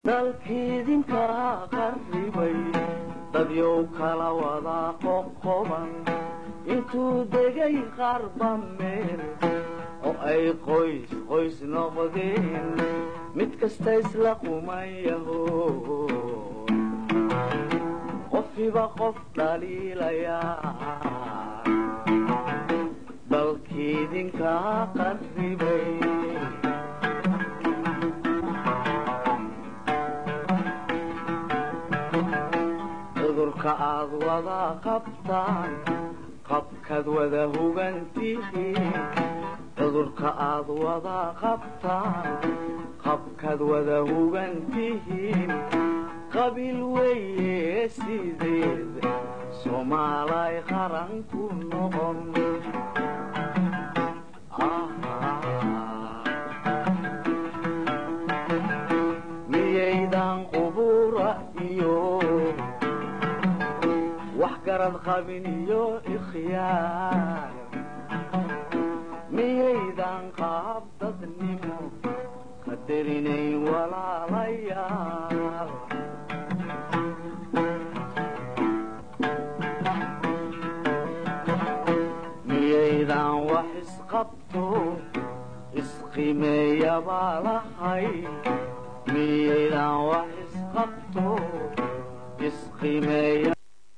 dalkiidinka qarribay dadyow kala wada qoqoban intuu degay qarba meel oo ay qoys qoys noqdeen mid kasta isla qumayaho qofiba qof dhaliilayaa dalkiidinka qarribay cudurka aad wada qabtaan qabkaad wada hugantihiin cudurka aad wada qabtaan qabkaad wada hugantihiin qabiil weeye sideed soomaalay qaran ku noqon miyaydan qubura iyo wax garad qabin iyo ikhyaar miyaydan qaab dadnimo qadarinayn walaalayaal miyaydan wax isqabto isqimeeyabaa lahay miyaydan wax isqabto isqimeeya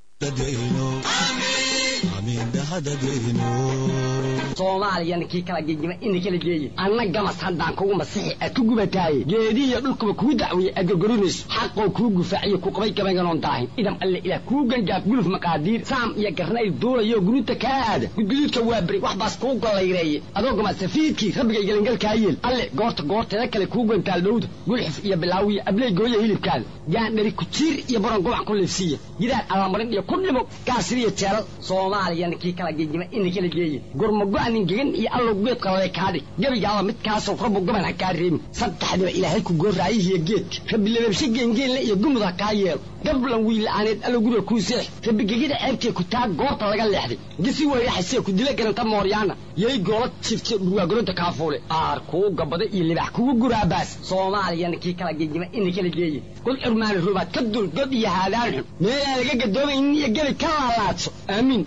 soomaaliyana kii kala gegima ina kala geeye anna gamas haddaan kugu masixi aad ku gubataaye geedihiyo dhulkuba kuu dacweeye aad gorgorinayso xaqoo kuu gufaaciyo ku qabay gabaynganoon daahin idam alle ilaah kuu gangaaf guluf maqaadiir saam iyo garnayl duulayo guruuta kaa aada gudguduudka waa beri wax baas kuu gollayreeye adoo gama safiidkii rabbigay gelangalkaa yeel alle goorta goorteeda kale kuu gantaal dhowda gulxif iyo bilaawiyo abley gooya hilibkaada gaandhari kujiir iyo baron gobac ku liifsiiya gidaar allamarin iyo ku dhimo gaasiriyo jeelal soomaaliyana kii kala gegima ina kala geeye gurmago-anin gegan iyo allow geed qalale kaadhig gebigaaba midkaasoo rabbu gaban ha kaa reebin saddexdiba ilaahay ku gooraayihiyo geedka rabbi lababshe geengeenle iyo gumud ha kaa yeelo gablan wiila'aaneed allow guriga kuu seex rabbi gegida ceebtee ku taa goorta laga leexday gisi weyraxasee ku dila garanta mooryaana yay goola jifte dhurwaagolonta kaafuule aar kuu gabada iyo libax kugu guraabaas soomaaliyana kii kala gegima ina kala geeye god curmaani rubaad ka dul god iyo haadaan xun meelaan laga gadoomaynin iyo gebi ka laalaadso aamiin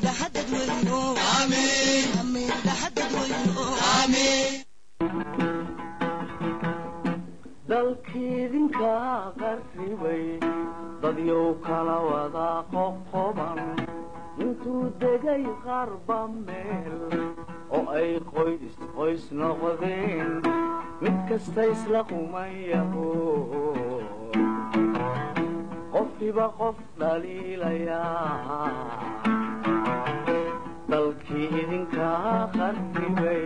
dalkiidinka qarribay dadyow kala wada qoqoban intuu degay qarba meel oo ay qoys qoys noqdeen mid kasta isla qumayaho qofiba qof dhaliilayaa dalkii idinka qarribay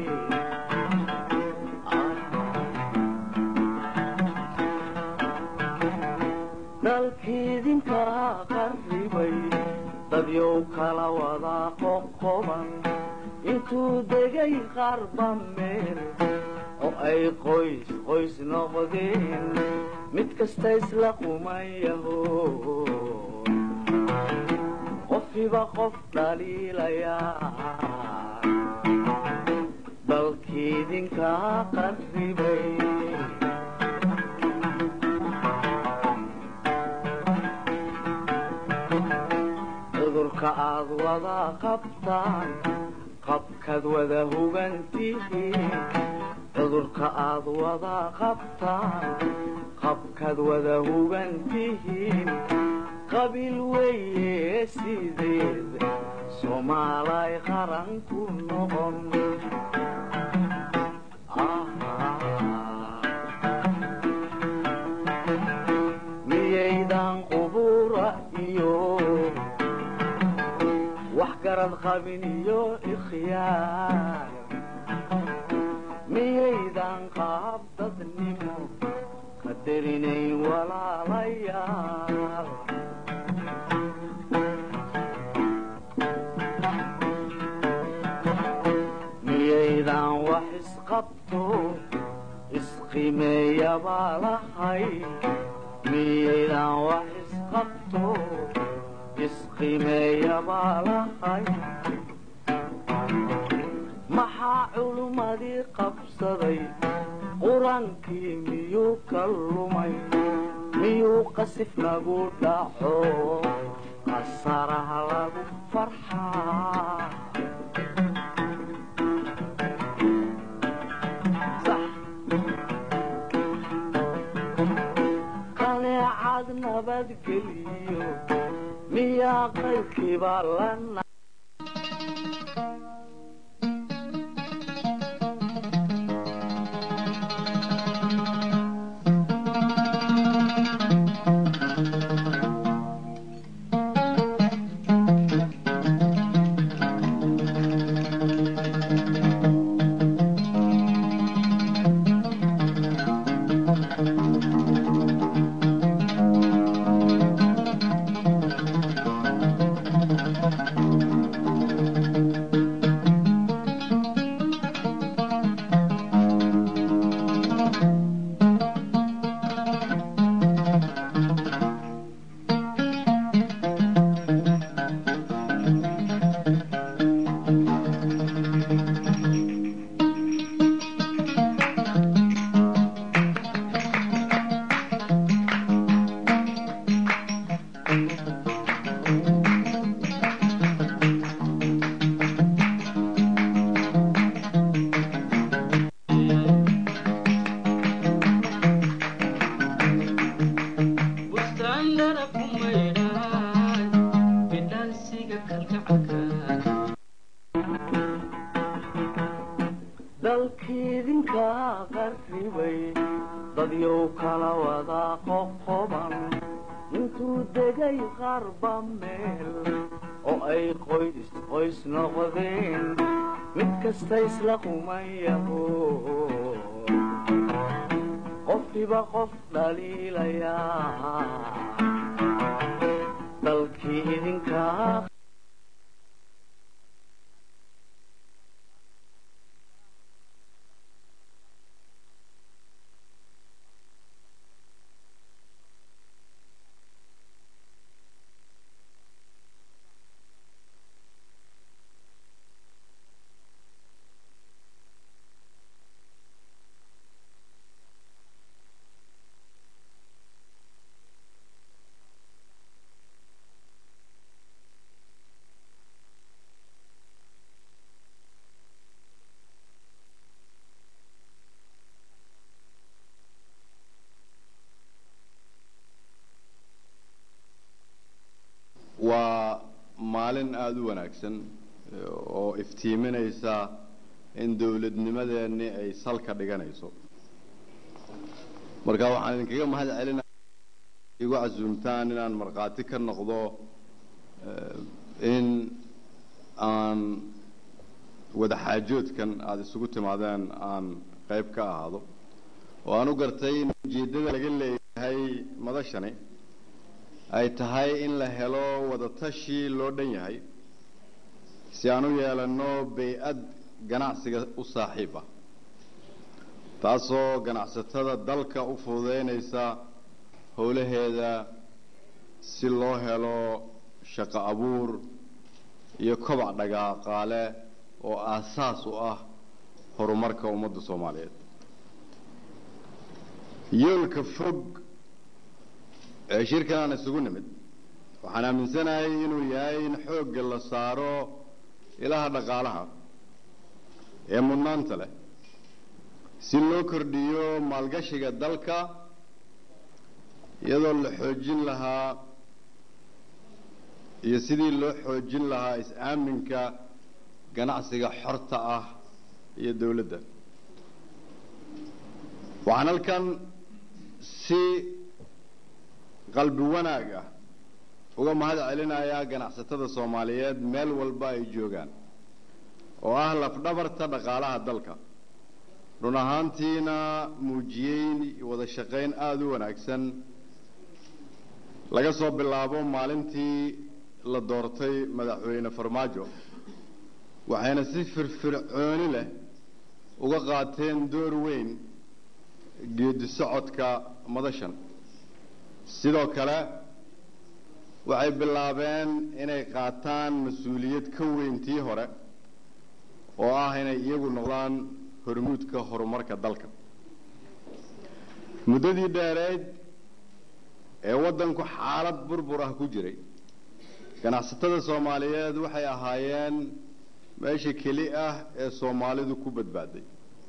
dalkiidinka qarribay dadyow kala wada qoqoban intuu degay qarba meel oo ay qoys qoys noqdeen mid kasta isla qumayaho qofiba qof dhaliilayaa dalkiidinka qarribay cudurka aad wada qabtaan qabkaad wada hugantihiin cudurka aad wada qabtaan qabkaad wada hugantihiin qabiil weeye sideed soomaalay qaran ku noqon miyaydan qubura iyo wax garad qabin iyo ikhyaar miyaydan qaab dadnimo qadarinayn walaalayaal miyaydan wax isqabto isqimeeyabaa lahay miyaydan wax isqabto isqimeeyabaa lahay maxaa culummadii qabsaday qur-aankii miyuu ka lumay miyuu qasif nagu dhaco qasaraha lagu farxaa qaleecad nabadgeliyo miyaa qaybkiiba lana dalkiidinka qarribay dadyow kala wada qoqoban intuu degay qarba meel oo ay qoys qoys noqdeen mid kasta isla qumayaho qofkiiba qof dhaliilayaa dalkii idinka waa maalin aada u wanaagsan oo iftiiminaysa in dowladnimadeenni ay salka dhiganayso marka waxaan idinkaga mahad celinaya igu casuumtaan inaan markhaati ka noqdo in aan wadaxaajoodkan aada isugu timaadeen aan qayb ka ahaado oo aan u gartay in ujeeddada laga leeyahay madashani ay tahay in la helo wadatashi loo dhan yahay si aan u yeelanno bay-ad ganacsiga u saaxiib ah taasoo ganacsatada dalka u fududeynaysa howlaheeda si loo helo shaqo abuur iyo kobac dhagaaqaale oo aasaas u ah horumarka ummadda soomaaliyeed yoolka fog ee shirkan aan isugu nimid waxaan aaminsanahay inuu yahay in xoogga la saaro ilaha dhaqaalaha ee mudnaanta leh si loo kordhiyo maalgashiga dalka iyadoo la xoojin lahaa iyo sidii loo xoojin lahaa is-aaminka ganacsiga xorta ah iyo dowladda waxaan halkan si qalbi wanaag ah uga mahad celinayaa ganacsatada soomaaliyeed meel walba ay joogaan oo ah lafdhabarta dhaqaalaha dalka run ahaantiina muujiyey wada shaqayn aada u wanaagsan laga soo bilaabo maalintii la doortay madaxweyne farmaajo waxayna si firfircooni leh uga qaateen door weyn geedi socodka madashan sidoo kale waxay bilaabeen inay qaataan mas-uuliyad ka weyn tii hore oo ah inay iyagu noqdaan hormuudka horumarka dalka muddadii dheereyd ee waddanku xaalad burbur ah ku jiray ganacsatada soomaaliyeed waxay ahaayeen meesha keli ah ee soomaalidu ku badbaaday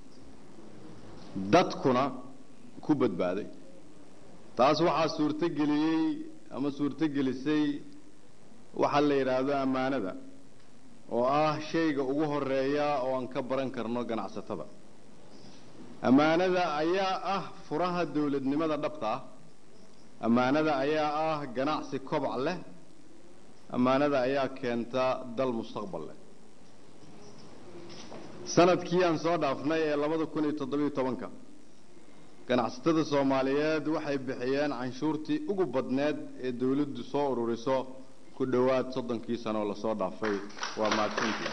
dadkuna ku badbaaday taas waxaa suurtogeliyey ama suurtogelisay waxaa la yidhaahdo ammaanada oo ah shayga ugu horeeya oo aan ka baran karno ganacsatada ammaanada ayaa ah furaha dawladnimada dhabta ah ammaanada ayaa ah ganacsi kobac leh ammaanada ayaa keenta dal mustaqbal leh sanadkii aan soo dhaafnay ee labada kun iyo toddobiyo tobanka ganacsatada soomaaliyeed waxay bixiyeen canshuurtii ugu badneed ee dawladdu soo ururiso ku dhowaad soddonkii sano oo lasoo dhaafay waa mahadsantii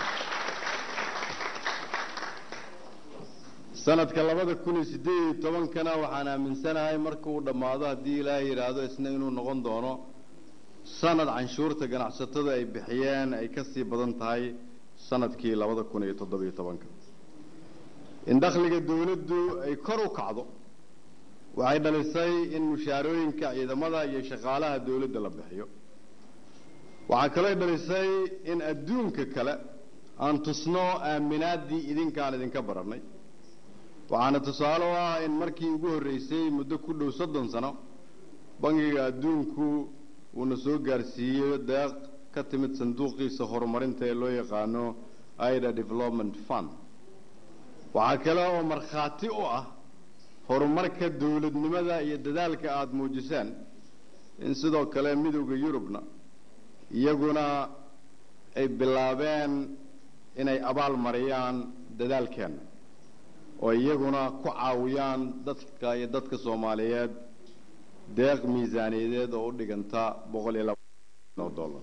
sanadka labada kun iyo siddeed iyo tobankana waxaan aaminsanahay marka uu dhammaado haddii ilaahay yidhaahdo isna inuu noqon doono sanad canshuurta ganacsatada ay bixiyeen ay ka sii badan tahay sanadkii labada kun iyo toddobiyo tobanka in dakhliga dawladdu ay kor u kacdo waxay dhalisay in mushaarooyinka ciidamada iyo shaqaalaha dawladda la bixiyo waxaa kaloo dhalisay in adduunka kale aan tusno aaminaaddii idinkaan idinka barannay waxaana tusaale u ah in markii ugu horreysay muddo ku dhow soddon sano bangiga adduunku uuna soo gaarsiiyo deeq ka timid sanduuqiisa horumarinta ee loo yaqaano ida development fund waxaa kale oo markhaati u ah horumarka dawladnimada iyo dadaalka aada muujiseen in sidoo kale midowda yurubna iyaguna ay bilaabeen inay abaal mariyaan dadaalkeenna oo iyaguna ku caawiyaan dadka iyo dadka soomaaliyeed deeq miisaaniyadeed oo u dhiganta boqol iyo laba dollar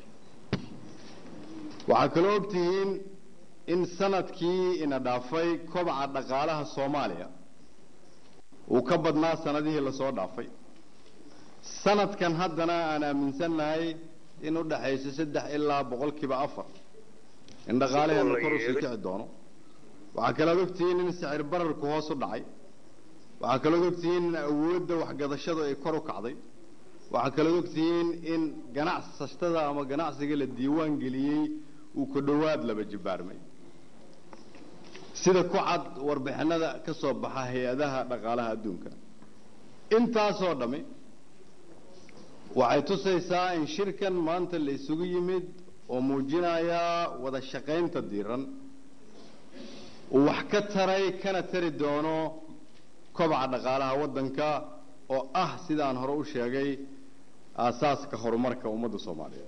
waxaa kaloo ogtihiin in sanadkii ina dhaafay kobaca dhaqaalaha soomaaliya uu ka badnaa sanadihii lasoo dhaafay sanadkan haddana aan aaminsannahay in u dhaxayso saddex ilaa boqolkiiba afar in dhaqaalaheenna kor usii kici doono waxaa kalood ogtihiin in sicir bararku hoos u dhacay waxaa kalood ogtihiin in awoodda waxgadashadu ay kor u kacday waxaa kalood ogtihiin in ganacsatada ama ganacsiga la diiwaan geliyey uu ku dhowaad laba jibaarmay sida ku cad warbixinada ka soo baxa hay-adaha dhaqaalaha adduunka intaasoo dhammi waxay tusaysaa in shirkan maanta la isugu yimid oo muujinaya wada shaqaynta diiran uu wax ka taray kana tari doono kobaca dhaqaalaha waddanka oo ah sidaan hore u sheegay aasaaska horumarka ummadda soomaaliyeed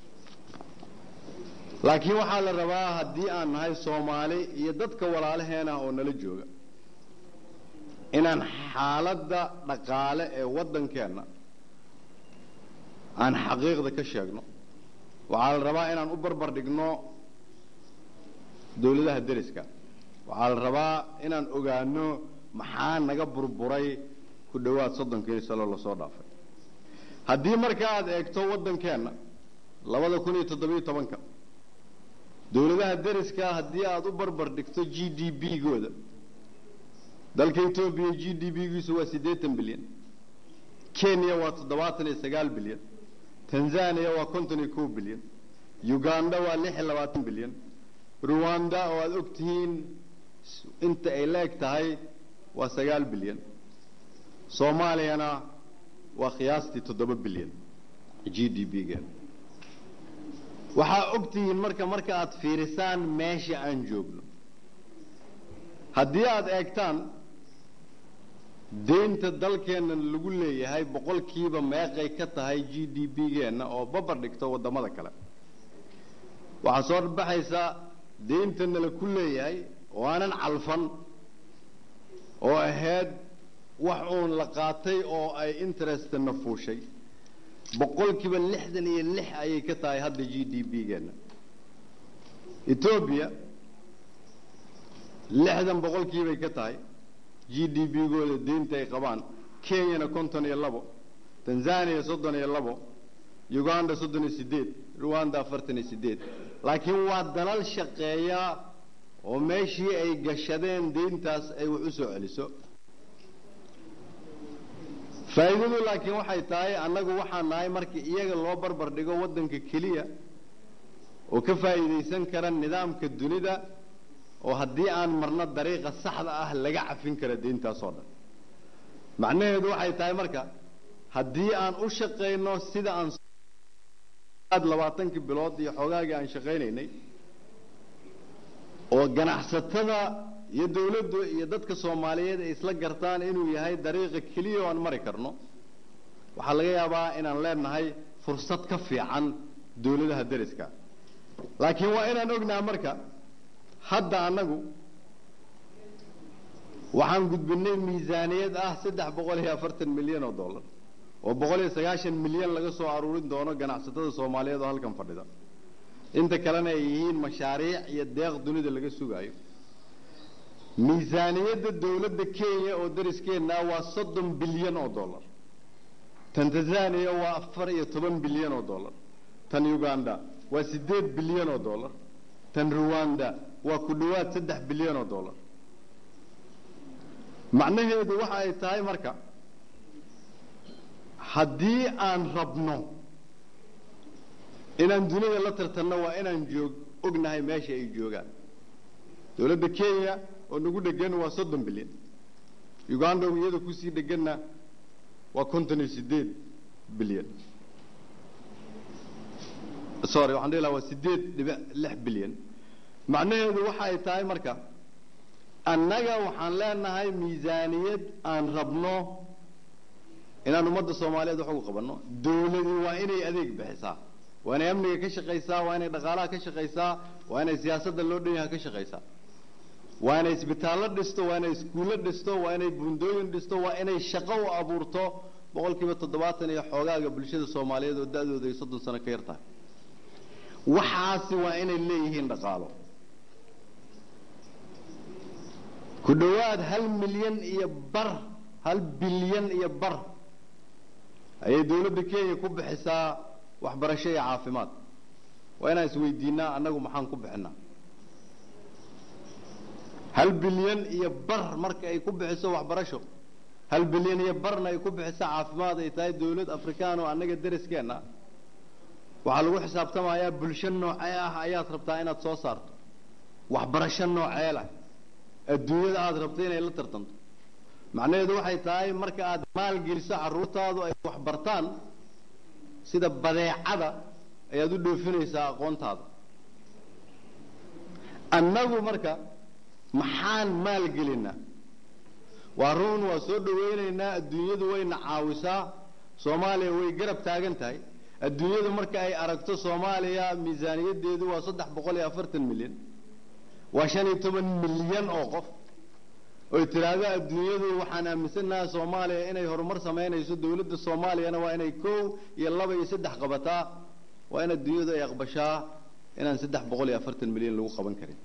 laakiin waxaa la rabaa haddii aan nahay soomaali iyo dadka walaalaheena oo nala jooga inaan xaaladda dhaqaale ee waddankeenna aan xaqiiqda ka sheegno waxaa la rabaa inaan u barbar dhigno dawladaha deriska waxaa la rabaa inaan ogaano maxaa naga burburay ku dhowaad soddonkii sano lasoo dhaafay haddii marka aad eegto waddankeenna labada kun iyo toddobiyo tobanka dawladaha deriska haddii aad u barbar dhigto g d b gooda dalka etoobiya g d b giisu waa siddeetan bilyan kenya waa toddobaatan iyo sagaal bilyan tanzania waa konton iyo kow bilyan uganda waa lix iyo labaatan bilyan ruwanda oo aada og tihiin inta ay la eg tahay waa sagaal bilyan soomaaliyana waa qiyaastii toddoba bilyan g d b geeda waxaa og tihiin marka marka aad fiirisaan meesha aan joogno haddii aada eegtaan deynta dalkeenna lagu leeyahay boqolkiiba meeqay ka tahay g d b geenna oo babar dhigto waddamada kale waxaa soo baxaysa deyntana la ku leeyahay oo aanan calfan oo ahayd wax uun la qaatay oo ay interestna fuushay boqolkiiba lixdan iyo lix ayay ka tahay hadda g d b geenna etoobiya lixdan boqolkiibay ka tahay g d b gooda deynta ay qabaan kenyana konton iyo labo tanzania soddon iyo labo uganda soddon iyo siddeed ruwanda afartan iyo siddeed laakiin waa dalal shaqeeya oo meeshii ay gashadeen deyntaas ay wax u soo celiso faa'iidadu laakiin waxay tahay annagu waxaan nahay markii iyaga loo barbar dhigo waddanka keliya oo ka faa'iidaysan kara nidaamka dunida oo haddii aan marno dariiqa saxda ah laga cafin kara deyntaasoo dhan macnaheedu waxay tahay marka haddii aan u shaqayno sida aan labaatankii bilood iyo xoogaagii aan shaqaynaynay oo ganacsatada iyo dawladdu iyo dadka soomaaliyeed ay isla gartaan inuu yahay dariiqa keliya oo aan mari karno waxaa laga yaabaa inaan leenahay fursad ka fiican dawladaha deriska laakiin waa inaan ognaha marka hadda annagu waxaan gudbinay miisaaniyad ah saddex boqol iyo afartan milyan oo dollar oo boqol iyo sagaashan milyan laga soo aruurin doono ganacsatada soomaaliyeed oo halkan fadhida inta kalena ay yihiin mashaariic iyo deeq dunida laga sugaayo miisaaniyadda dawladda kenya oo dariskeenna waa soddon bilyan oo dollar tan tanzania waa afar iyo toban bilyan oo dollar tan uganda waa siddeed bilyan oo dollar tan ruwanda waa ku dhowaad saddex bilyan oo dollar macnaheedu waxa ay tahay marka haddii aan rabno inaan dunida la tartanno waa inaan joog ognahay meesha ay joogaan dawladda kenya oo nagu dhegan waa soddon bilyan uganda oo iyada kusii dheganna waa konton iyo siddeed bilyan sorry waxaan dhihi lahaa waa siddeed dhibic lix bilyan macnaheedu waxa ay tahay marka annaga waxaan leenahay miisaaniyad aan rabno inaan ummadda soomaaliyeed wax ugu qabanno dawladu waa inay adeeg bixisaa waa inay amniga ka shaqaysaa waa inay dhaqaalaha ka shaqaysaa waa inay siyaasadda loo dhan yaha ka shaqaysaa waa inay isbitaallo dhisto waa inay iskuullo dhisto waa inay buundooyin dhisto waa inay shaqo u abuurto boqol kiiba toddobaatan iyo xoogaaga bulshada soomaaliyeed oo da-dooda ay soddon sano ka yar tahay waxaasi waa inay leeyihiin dhaqaalo ku dhowaad hal milyan iyo bar hal bilyan iyo bar ayay dawladda kenya ku bixisaa waxbarasho iyo caafimaad waa inaan isweydiinaa annagu maxaan ku bixinaa hal bilyan iyo bar marka ay ku bixiso waxbarasho hal bilyan iyo barna ay ku bixiso caafimaad ay tahay dawlad afrikaan oo annaga deriskeenna waxaa lagu xisaabtamayaa bulsho noocee ah ayaad rabtaa inaad soo saarto waxbarasho noocee lah adduunyada aada rabto inay la tartanto macnaheedu waxay tahay marka aad maalgeliso carruurtaadu ay waxbartaan sida badeecada ayaad u dhoofinaysaa aqoontaada annagu marka maxaan maalgelinaa waa run waa soo dhawaynaynaa adduunyadu wayna caawisaa soomaaliya way garab taagan tahay adduunyadu marka ay aragto soomaaliya miisaaniyaddeedu waa saddex boqol iyo afartan milyan waa shan iyo toban milyan oo qof oy tiraahdo adduunyadu waxaan aaminsanaha soomaaliya inay horumar samaynayso dawladda soomaaliyana waa inay kow iyo laba iyo saddex qabataa waa in adduunyadu ay aqbashaa inaan saddex boqol iyo afartan milyan lagu qaban karin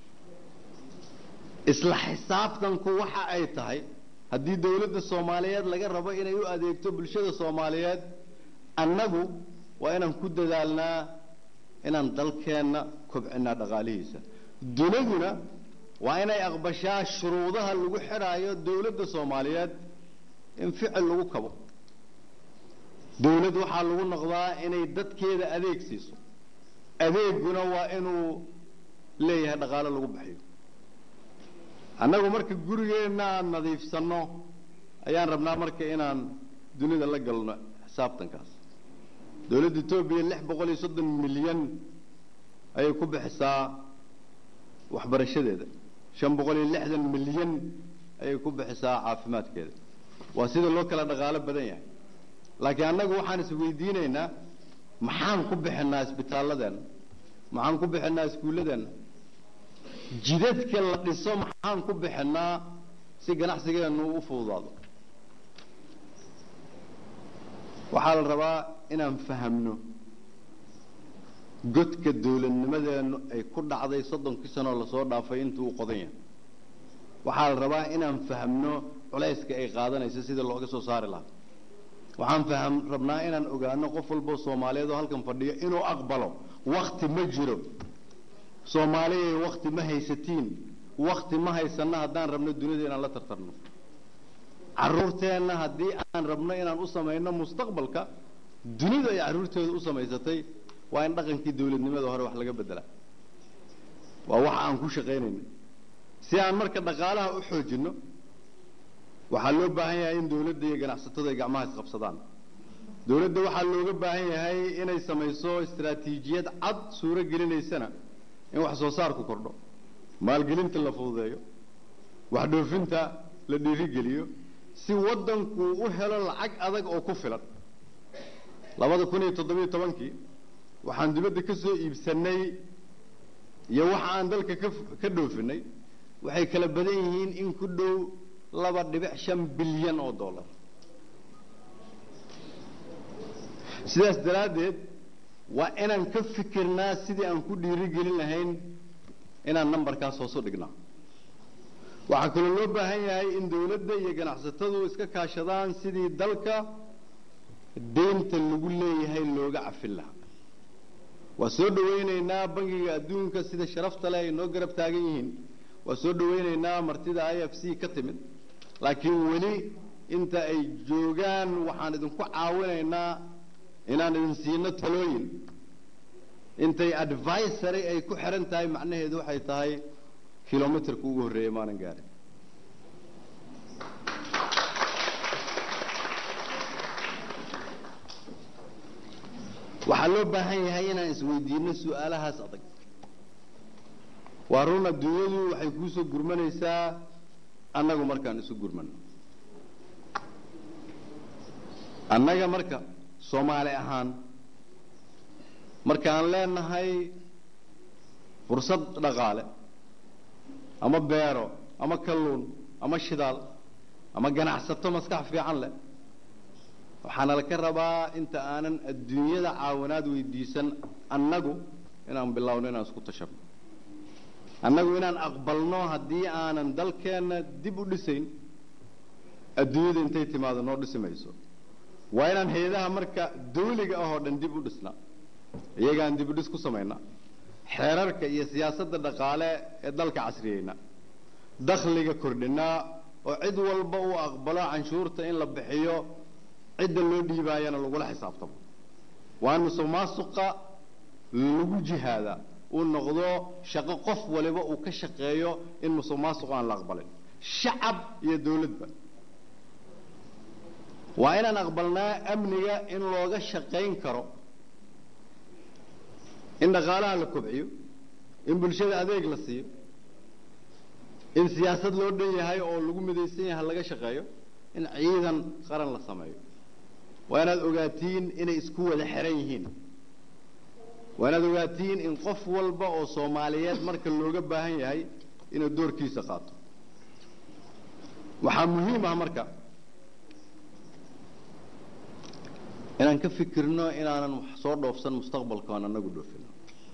isla xisaabtanku waxa ay tahay haddii dawladda soomaaliyeed laga rabo inay u adeegto bulshada soomaaliyeed annagu waa inaan ku dadaalnaa inaan dalkeenna kobcinaa dhaqaalihiisa duniduna waa inay aqbashaa shuruudaha lagu xidhaayo dawladda soomaaliyeed in ficil lagu kabo dawlad waxaa lagu noqdaa inay dadkeeda adeeg siiso adeeguna waa inuu leeyahay dhaqaalo lagu bixiyo annagu marka gurigeenna aan nadiifsanno ayaan rabnaa marka inaan dunida la galno xisaabtankaas dawladda etoobiya lix boqol iyo soddon milyan ayay ku bixisaa waxbarashadeeda shan boqol iyo lixdan milyan ayay ku bixisaa caafimaadkeeda waa sida loo kala dhaqaalo badan yahay laakiin annagu waxaan isweydiinaynaa maxaan ku bixinaa isbitaaladeenna maxaan ku bixinaa iskuulladeenna jidadka la dhiso maxaan ku bixinaa si ganacsigeennu u fududaado waxaa la rabaa inaan fahamno godka dawladnimadeennu ay ku dhacday soddonkii sanoo lasoo dhaafay intuu u qodan yahay waxaa la rabaa inaan fahamno culayska ay qaadanayso sidii looga soo saari lahaa waxaan faham rabnaa inaan ogaano qof walboo soomaaliyeed oo halkan fadhiyo inuu aqbalo wakti ma jiro soomaaliyay wakti ma haysatiin wakti ma haysanno haddaan rabno dunida inaan la tartarno carruurteenna haddii aan rabno inaan u samayno mustaqbalka dunida ay carruurtooda u samaysatay waa in dhaqankii dawladnimada hore wax laga beddelaa waa waxa aan ku shaqaynayna si aan marka dhaqaalaha u xoojinno waxaa loo baahan yahay in dawladda iyo ganacsatadu ay gacmaha isqabsadaan dawladda waxaa looga baahan yahay inay samayso istaraatiijiyad cad suuro gelinaysana in wax soo saarku kordho maalgelinta la fududeeyo wax dhoofinta la dhiirigeliyo si waddanku u helo lacag adag oo ku filan labada kun iyo toddobiyo tobankii waxaan dibadda ka soo iibsannay iyo waxa aan dalka ka ka dhoofinay waxay kala badan yihiin in ku dhow laba dhibic shan bilyan oo dollar sidaas daraaddeed waa inaan ka fikirnaa sidii aan ku dhiirigelin lahayn inaan nambarkaas hoosu dhignaa waxaa kaloo loo baahan yahay in dawladda iyo ganacsatadu iska kaashadaan sidii dalka deynta lagu leeyahay looga cafin lahaa waa soo dhawaynaynaa bangiga adduunka sida sharafta leh ay noo garab taagan yihiin waa soo dhawaynaynaa martida i f c ka timid laakiin weli inta ay joogaan waxaan idinku caawinaynaa inaan idin siino talooyin intay advisory ay ku xihan tahay macnaheedu waxay tahay kilomitrka ugu horreeyay maanan gaarin waxaa loo baahan yahay inaan isweydiino su-aalahaas adag waa run adduunyadu waxay kuusoo gurmanaysaa annagu markaan isu gurmano annaga marka soomaali ahaan markaan leenahay fursad dhaqaale ama beero ama kalluun ama shidaal ama ganacsato maskax fiican leh waxaana laka rabaa inta aanan adduunyada caawinaad weydiisan annagu inaan bilowno inaan isku tashabno annagu inaan aqbalno haddii aanan dalkeenna dib u dhisayn adduunyada intay timaado noo dhisi mayso waa inaan hay-adaha marka dawliga ah oo dhan dib u dhisnaa iyagaan dib u dhis ku samaynaa xeerarka iyo siyaasadda dhaqaale ee dalka casriyeyna dakhliga kordhinaa oo cid walba uu aqbalo canshuurta in la bixiyo cidda loo dhiibaayana lagula xisaabtamo waa in musuq maasuqa lagu jihaadaa uu noqdo shaqo qof waliba uu ka shaqeeyo in musuq maasuq aan la aqbalin shacab iyo dawladba waa inaan aqbalnaa amniga in looga shaqayn karo in dhaqaalaha la kobciyo in bulshada adeeg la siiyo in siyaasad loo dhan yahay oo lagu midaysan yahay laga shaqeeyo in ciidan qaran la sameeyo waa inaad ogaatiin inay isku wada xiran yihiin waa inaad ogaatiin in qof walba oo soomaaliyeed marka looga baahan yahay inuu doorkiisa qaato waxaa muhiim ah marka inaan ka fikirno inaanan wax soo dhoofsan mustaqbalka aan anagu dhoofino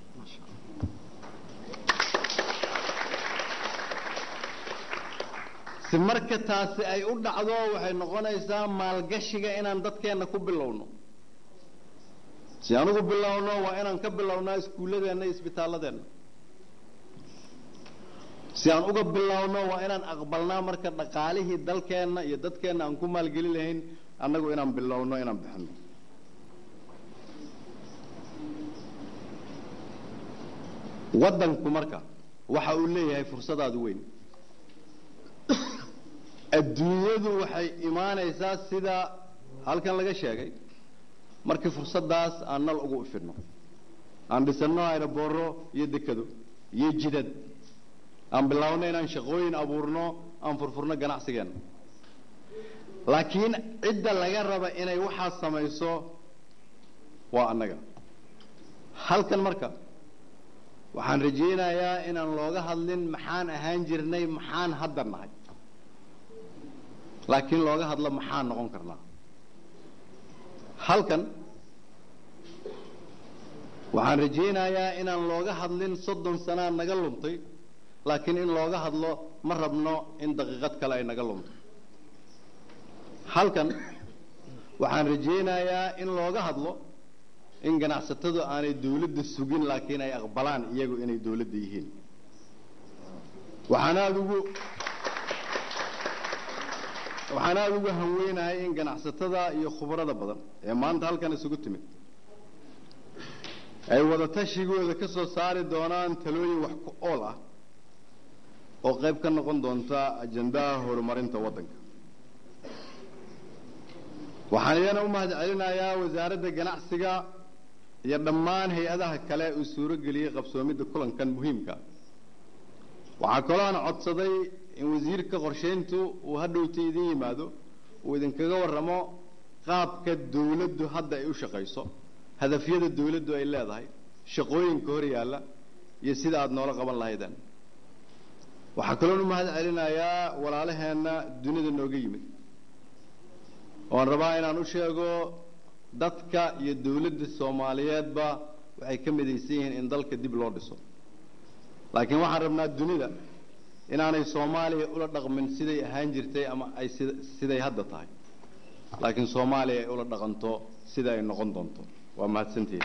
si marka taasi ay u dhacdo waxay noqonaysaa maalgashiga inaan dadkeenna ku bilowno si aan ugu bilowno waa inaan ka bilownaa iskuulladeenna iyo isbitaalladeenna si aan uga bilowno waa inaan aqbalnaa marka dhaqaalihii dalkeenna iyo dadkeenna aan ku maalgeli lahayn annagu inaan bilowno inaan bixino waddanku marka waxa uu leeyahay fursadaadu weyn adduunyadu waxay imaanaysaa sida halkan laga sheegay markii fursaddaas aan nal ugu ifidno aan dhisanno aerobooro iyo dekado iyo jidad aan bilaabno inaan shaqooyin abuurno aan furfurno ganacsigeenna laakiin cidda laga raba inay waxaas samayso waa annaga halkan marka waxaan rajaynayaa inaan looga hadlin maxaan ahaan jirnay maxaan hadda nahay laakiin looga hadlo maxaan noqon karnaa halkan waxaan rajaynayaa inaan looga hadlin soddon sanaa naga luntay laakiin in looga hadlo ma rabno in daqiiqad kale ay naga lunto halkan waxaan rajaynayaa in looga hadlo in ganacsatadu aanay dawladda sugin laakiin ay aqbalaan iyagu inay dawladda yihiin waxaan aada ugu waxaan aada uga hanweynahay in ganacsatada iyo khubarada badan ee maanta halkan isugu timid ay wada tashigooda ka soo saari doonaan talooyin wax ku ool ah oo qayb ka noqon doonta ajandaha horumarinta waddanka waxaan iyana u mahad celinayaa wasaaradda ganacsiga iyo dhammaan hay-adaha kale uu suuro geliyey qabsoomidda kulankan muhiimka waxaa kaloo aan codsaday in wasiirka qorshayntu uu hadhowta idin yimaado uu idinkaga warramo qaabka dawladdu hadda ay u shaqayso hadafyada dawladdu ay leedahay shaqooyinka hor yaalla iyo sida aada noola qaban lahaydeen waxaa kaloon u mahad celinayaa walaalaheenna dunida nooga yimid oan rabaa inaan u sheego dadka iyo dawladda soomaaliyeedba waxay ka midaysan yihiin in dalka dib loo dhiso laakiin waxaan rabnaa dunida inaanay soomaaliya ula dhaqmin siday ahaan jirtay ama ay sid siday hadda tahay laakiin soomaaliya ay ula dhaqanto sida ay noqon doonto waa mahadsantihin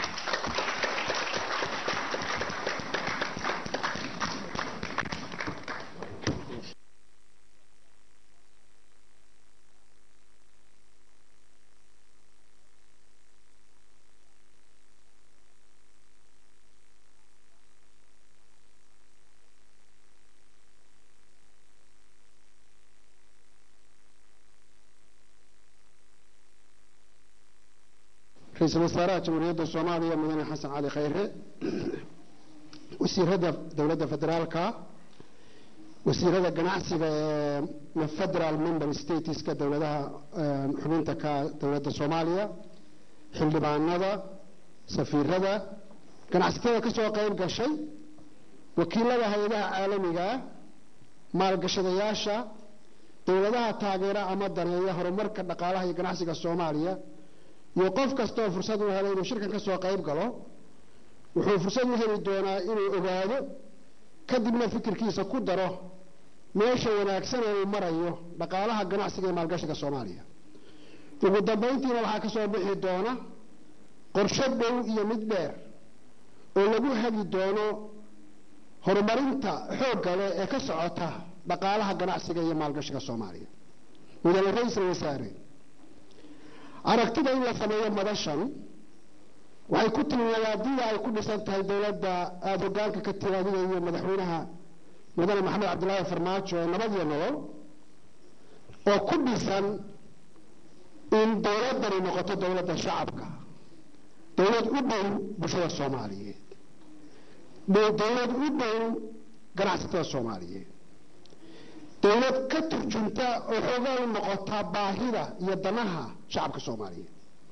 ra-iisul wasaaraha jamhuuriyadda soomaaliya mudane xasan cali khayre wasiirada dowladda federaalka wasiirada ganacsiga ee federal member stateska dowladaha xubinta ka dowladda soomaaliya xildhibaanada safiirada ganacsatada ka soo qayb gashay wakiilada hay-adaha caalamiga maalgashadayaasha dowladaha taageera ama daneeya horumarka dhaqaalaha iyo ganacsiga soomaaliya iyo qof kasta oo fursad u helay inuu shirkan ka soo qayb galo wuxuu fursad u heli doonaa inuu ogaado kadibna fikirkiisa ku daro meesha wanaagsan ee uu marayo dhaqaalaha ganacsiga iyo maalgashiga soomaaliya ugu dambayntiina waxaa ka soo bixi doona qorshe dhow iyo mid dheer oo lagu hagi doono horumarinta xoogga leh ee ka socota dhaqaalaha ganacsiga iyo maalgashiga soomaaliya mudane ra-iisul wasaare aragtida in la sameeyo madashan waxay ku timi wadaadida ay ku dhisan tahay dowladda aada hogaanka ka timaadida iyo madaxweynaha mudane maxamed cabdilaahi farmaajo ee nabad iyo nolol oo ku dhisan in dowladdani noqoto dowladda shacabka dowlad u dhow bulshada soomaaliyeed dowlad u dhow ganacsatada soomaaliyeed dowlad ka turjunta oo xoogaa u noqota baahida iyo danaha shacabka soomaaliyeed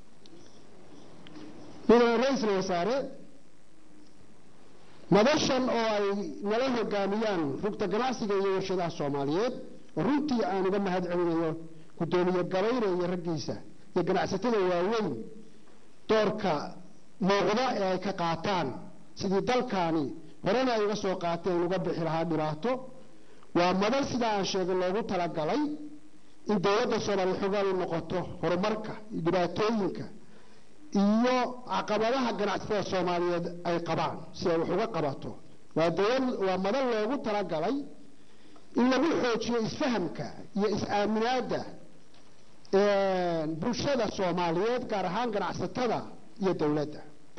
mudane ra-iisul wasaare madashan oo ay nala hogaamiyaan rugta ganacsiga iyo warshadaha soomaaliyeed oo runtii aan uga mahad celinayo guddoomiye gabayre iyo raggiisa iyo ganacsatada waaweyn doorka muuqda ee ay ka qaataan sidii dalkaani horena ay uga soo qaateen uga bixi lahaa dhibaato waa madal sidaa aan sheegay loogu talagalay in dowladda soomaaliya xoogaan u noqoto horumarka iyo dhibaatooyinka iyo caqabadaha ganacsatada soomaaliyeed ay qabaan si ay wax uga qabato waa dowlad waa madal loogu talagalay in lagu xoojiyo isfahamka iyo is-aaminaadda bulshada soomaaliyeed gaar ahaan ganacsatada iyo dowladda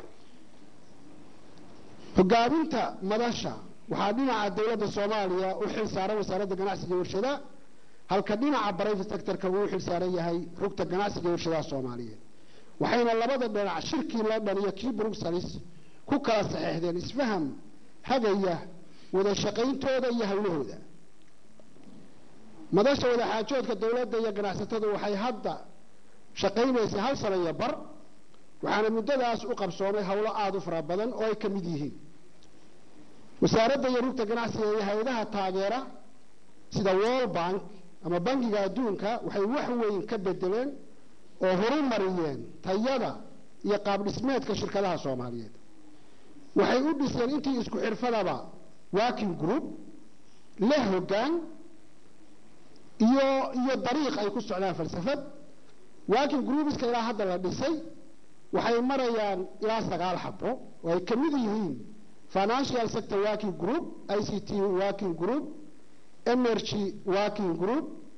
hogaaminta madasha waxaa dhinaca dowladda soomaaliya u xil saaran wasaaradda ganacsiga iyo warshadaha halka dhinaca private sectorka uu u xil saaran yahay rugta ganacsiga iyo warshadaha soomaaliyeed waxayna labada dhinac shirkii london iyo kii bruxelles ku kala saxeexdeen isfaham hagaya wada shaqayntooda iyo hawlahooda madasha wadaxaajoodka dowladda iyo ganacsatadu waxay hadda shaqaynaysay hal sano iyo bar waxaana muddadaas u qabsoomay howlo aada u fara badan oo ay ka mid yihiin wasaaradda iyo rugta ganacsiga iyo hay-adaha taageera sida world bank ama bangiga adduunka waxay wax weyn ka bedeleen oo horumariyeen tayada iyo qaab dhismeedka shirkadaha soomaaliyeed waxay u dhiseen intii isku xirfadaba working group leh hoggaan iyo iyo dariiq ay ku socdaan falsafad working groupeska ilaa hadda la dhisay waxay marayaan ilaa sagaal xabo oo ay ka mid yihiin financial sector working group i c t working group energy working group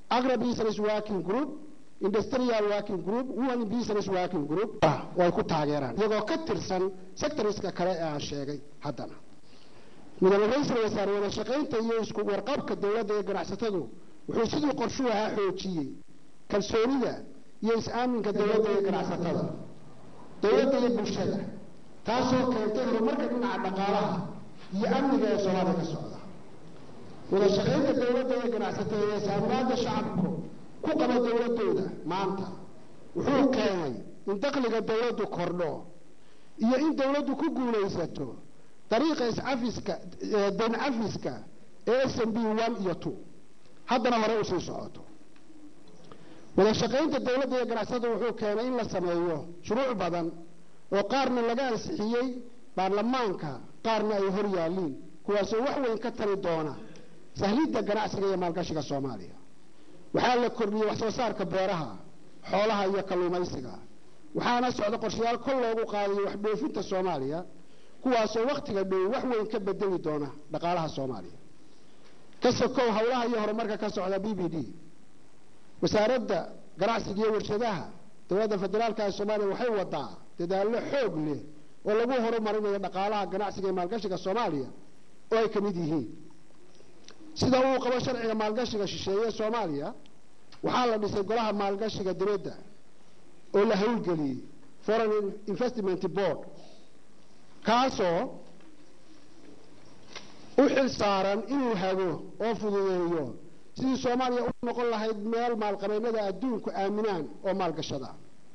agra business working group industrial working group women business working group oo ay ku taageeraan iyagoo ka tirsan sectorska kale ee aan sheegay haddana mudane ra-iisul wasaare wada shaqaynta iyo isku warqabka dowladda ee ganacsatadu wuxuu siduu qorshuu ahaa xoojiyey kalsoonida iyo is-aaminka dowladda iyo ganacsatada dowladda iyo bulshada taasoo keentay horumarka dhinaca dhaqaalaha iyo amniga ee soomaaliya ka socda wada shaqaynta dowladda iyo ganacsatada ee saamaada shacabku ku qaba dowladooda maanta wuxuu keenay in dakhliga dowladdu kordho iyo in dowladdu ku guulaysato dariiqa iscafiska dayn cafiska ee s m b one iyo two haddana hore usii socoto wada shaqaynta dowladda iyo ganacsatada wuxuu keenay in la sameeyo shuruuc badan oo qaarna laga ansixiyey baarlamaanka qaarna ay hor yaalliin kuwaasoo wax weyn ka tari doona sahlidda ganacsiga iyo maalgashiga soomaaliya waxaa la kordhiyey wax soo saarka beeraha xoolaha iyo kalluumaysiga waxaana socda qorshayaal kol loogu qaadayo wax dhoofinta soomaaliya kuwaasoo wakhtiga dhow wax weyn ka bedeli doona dhaqaalaha soomaaliya ka sokow howlaha iyo horumarka ka socda b b d wasaaradda ganacsiga iyo warshadaha dowladda federaalka ee soomaaliya waxay wadaa dadaallo xoog leh oo lagu horumarinayo dhaqaalaha ganacsiga iyo maalgashiga soomaaliya oo ay ka mid yihiin sida uu qabo sharciga maalgashiga shisheeye ee soomaaliya waxaa la dhisay golaha maalgashiga dibadda oo la howlgeliyey foreign investment board kaasoo u xil saaran inuu hago oo fududeeyo sidii soomaaliya u noqon lahayd meel maalqabeennada adduunku aaminaan oo maalgashada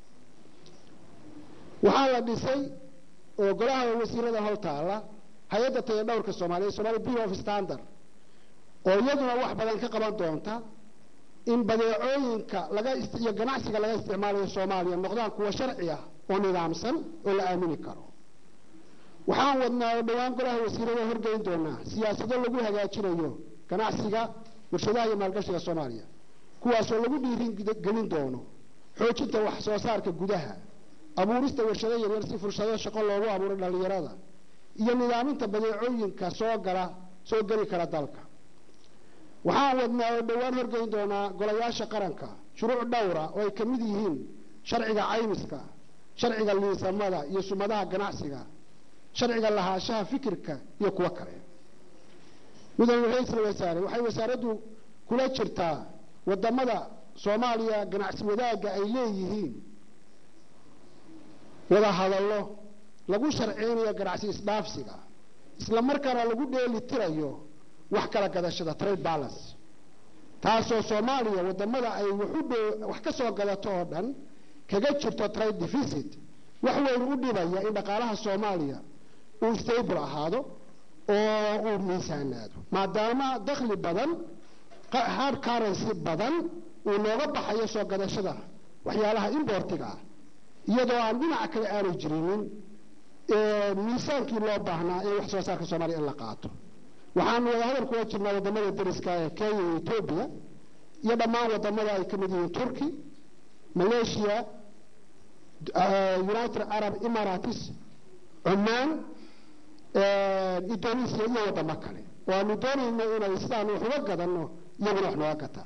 waxaa la dhisay oo golaha wasiirada hor taala hay-adda taya dhowrka soomaaliya somalia bureau of standard oo iyaduna wax badan ka qaban doonta in badeecooyinka laga iyo ganacsiga laga isticmaalayo soomaaliya noqdaan kuwa sharci ah oo nidaamsan oo la aamini karo waxaan wadnaa oo dhowaan golaha wasiirada horgeyn doonaa siyaasado lagu hagaajinayo ganacsiga warshadaha iyo maalgashiga soomaaliya kuwaasoo lagu dhiirigelin doono xoojinta wax soo saarka gudaha abuurista warshado yaryar si fursado shaqo loogu abuuro dhallinyarada iyo nidaaminta badeecooyinka soo gala soo geli kara dalka waxaan wadnaa oo dhowaan horgeyn doonaa golayaasha qaranka shuruuc dhowra oo ay ka mid yihiin sharciga caymiska sharciga liisamada iyo sumadaha ganacsiga sharciga lahaanshaha fikirka iyo kuwo kale mudane ra-iisul wasaare waxay wasaaraddu kula jirtaa wadamada soomaaliya ganacsi wadaagga ay leeyihiin wada hadallo lagu sharciynayo ganacsi isdhaafsiga isla markaana lagu dheeli tirayo wax kala gadashada trade balance taasoo soomaaliya wadamada ay wax ka soo gadato oo dhan kaga jirto trade deficit wax weyn u dhibaya in dhaqaalaha soomaaliya uu stable ahaado oo uu miisaanaado maadaama dakhli badan hard currency badan uu nooga baxayo soo gadashada waxyaalaha importiga ah iyadoo aan dhinaca kale aanay jirinin miisaankii loo baahnaa ee wax soo saarka soomaaliya in la qaato waxaanu wada hadal kula jirnaa wadamada dariska ee kenya iyo etoobiya iyo dhammaan wadamada ay ka mid yihiin turkey malaysia united arab emirates cumaan indonesia iyo wadamo kale oo aanu doonayno inay sidaan wax uga gadanno iyaguna wax nooga gataan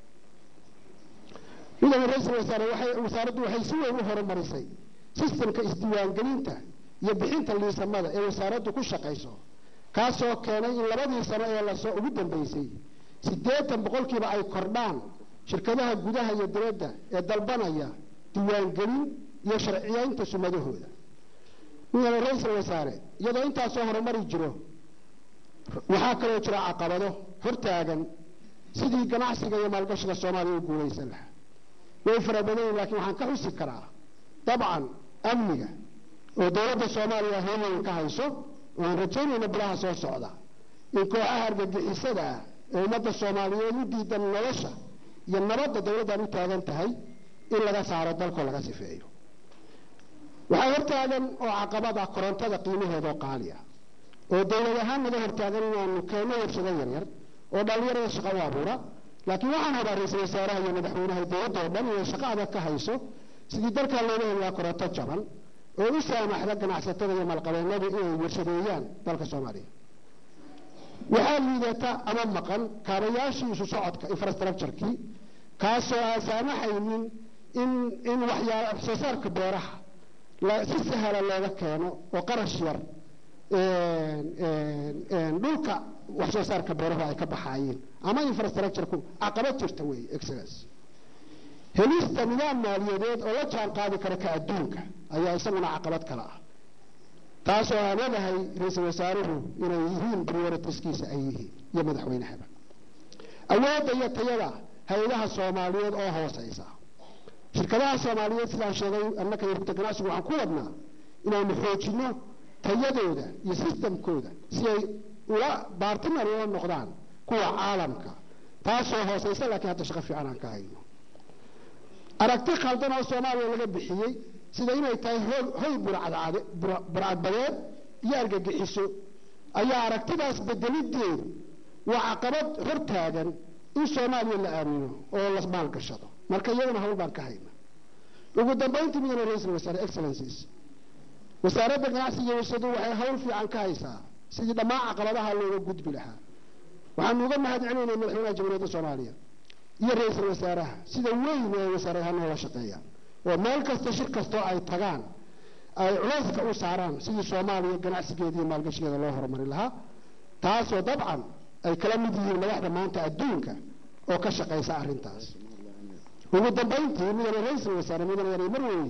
mudane ra-iisul wasaare waxay wasaaraddu waxay si weyn u horumarisay sistemka isdiiwaangelinta iyo bixinta liisamada ee wasaaraddu ku shaqayso kaasoo keenay in labadii sano ee lasoo ugu dambeysay siddeetan boqolkiiba ay kordhaan shirkadaha gudaha iyo dibadda ee dalbanaya diiwaangelin iyo sharciyeynta sumadahooda mudane ra-iisul wasaare iyadoo intaasoo horumari jiro waxaa kaloo jira caqabado hortaagan sidii ganacsiga iyo maalgashiga soomaaliya u guulaysan lahaa way fara badan yihin lakiin waxaan ka xusi karaa dabcan amniga oo dowladda soomaaliya hoomayn ka hayso oo aan rajaynayna bilaha soo socda in kooxaha argagixisada ah ee ummadda soomaaliyeed u diidan nolosha iyo nabadda dowladdan u taagan tahay in laga saaro dalkoo laga sifeeyo waxaa hortaagan oo caqabad ah korontada qiimaheedoo qaali ah oo dowlad ahaan naga hortaagan inaanu keenno warshado yaryar oo dhallinyarada shaqo u abuura laakiin waxaan habaa ra-iisul wasaaraha iyo madaxweynaha dowladda oo dhan inay shaqo adag ka hayso sidii dalkaa looga heli lahaa koronto jaban oo u saamaxda ganacsatada iyo maalqabeennadu inay warshadeeyaan dalka soomaaliya waxaa liidata ama maqan kaabayaashii isu socodka infrastructurekii kaasoo aan saamaxaynin in in waxyaala wax soo saarka beeraha si sahla looga keeno oo qarash yar dhulka wax soo saarka beerahu ay ka baxaayeen ama infrastructureku caqabad jirta wey excellence helista nidaam maaliyadeed oo la jaan qaadi kara ka adduunka ayaa isaguna caqabad kale ah taasoo aan ogahay ra-iisul wasaaruhu inay yihiin prioritiskiisa ay yihiin iyo madaxweynahaba awoodda iyo tayada hay-adaha soomaaliyeed oo hooseysa shirkadaha soomaaliyeed sidaan sheegay annaka iyo rugta ganacsigu waxaan ku wadnaa inaanu xoojino tayadooda iyo sistamkooda si ay ula baartinar ula noqdaan kuwa caalamka taasoo hooseysa laakiin hadda shaqo fiican aan ka hayno aragti khaldan oo soomaaliya laga bixiyey sida inay tahay hoy burcadbadeed iyo argagixiso ayaa aragtidaas bedelideedu waa caqabad hortaagan in soomaaliya la aamino oo la maalgashado marka iyadana hawl baan ka hayna ugu dambayntii midana ra-iisul wasaare excellencies wasaaradda ganacsiga iyo warshadu waxay hawl fiican ka haysaa sidii dhammaan caqabadaha looga gudbi lahaa waxaanu uga mahad celinaynaa madaxweynaha jamhuuriyadda soomaaliya iyo ra-iisul wasaaraha sida weyn ee wasaaradaha noola shaqeeyaan oo meel kasta shir kastoo ay tagaan ay culayska u saaraan sidii soomaaliya ganacsigeeda iyo maalgashigeeda loo horumari lahaa taasoo dabcan ay kala mid yihiin madaxda maanta adduunka oo ka shaqaysa arrintaas ugu dambayntii midana ra-iisul wasaare midana yar marweyne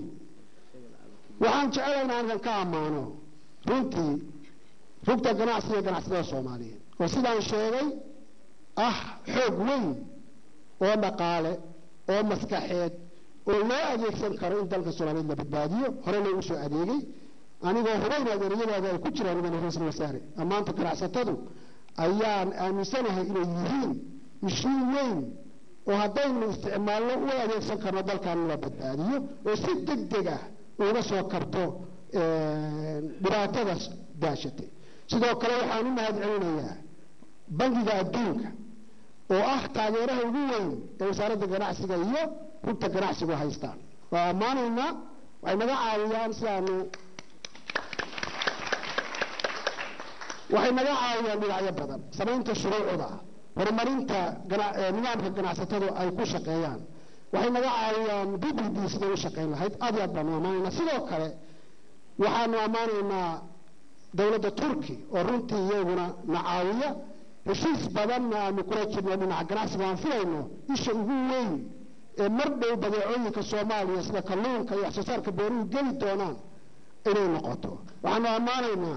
waxaan jecelahay in halkan ka ammaano runtii rugta ganacsiga ganacsatada soomaaliyeed oo sidaan sheegay ah xoog weyn oo dhaqaale oo maskaxeed oo loo adeegsan karo in dalka soomaaliyeed la badbaadiyo hore loogu soo adeegay anigoo hubayn adeegyadaada ay ku jiraan midana ra-iisul wasaare ammaanta ganacsatadu ayaan aaminsanahay inay yihiin mishiin weyn oo haddaynu isticmaalno u adeegsan karno dalkan la badbaadiyo oo si deg deg ah uga soo kabto dhibaatadaas daashatay sidoo kale waxaan u mahad celinayaa bangiga adduunka oo ah taageeraha ugu weyn ee wasaaradda ganacsiga iyo rugta ganacsigu haystaan waa ammaanaynaa waxay naga caawiyaan si aanu waxay naga caawiyaan dhinacyo badan samaynta shuruucda horumarinta nidaamka ganacsatadu ay ku shaqeeyaan waxay naga caawiyaan b b d siday u shaqayn lahayd aad iyo aad baanu ammaanaynaa sidoo kale waxaanu ammaanaynaa dowladda turki oo runtii iyaguna na caawiya heshiis badanna aanu kula jirno dhinaca ganacsiga aan filayno isha ugu weyn ee mar dhow badeecooyinka soomaaliya sida kalluunka iyo wax soo saarka beeruhu geli doonaan inay noqoto waxaanu ammaanaynaa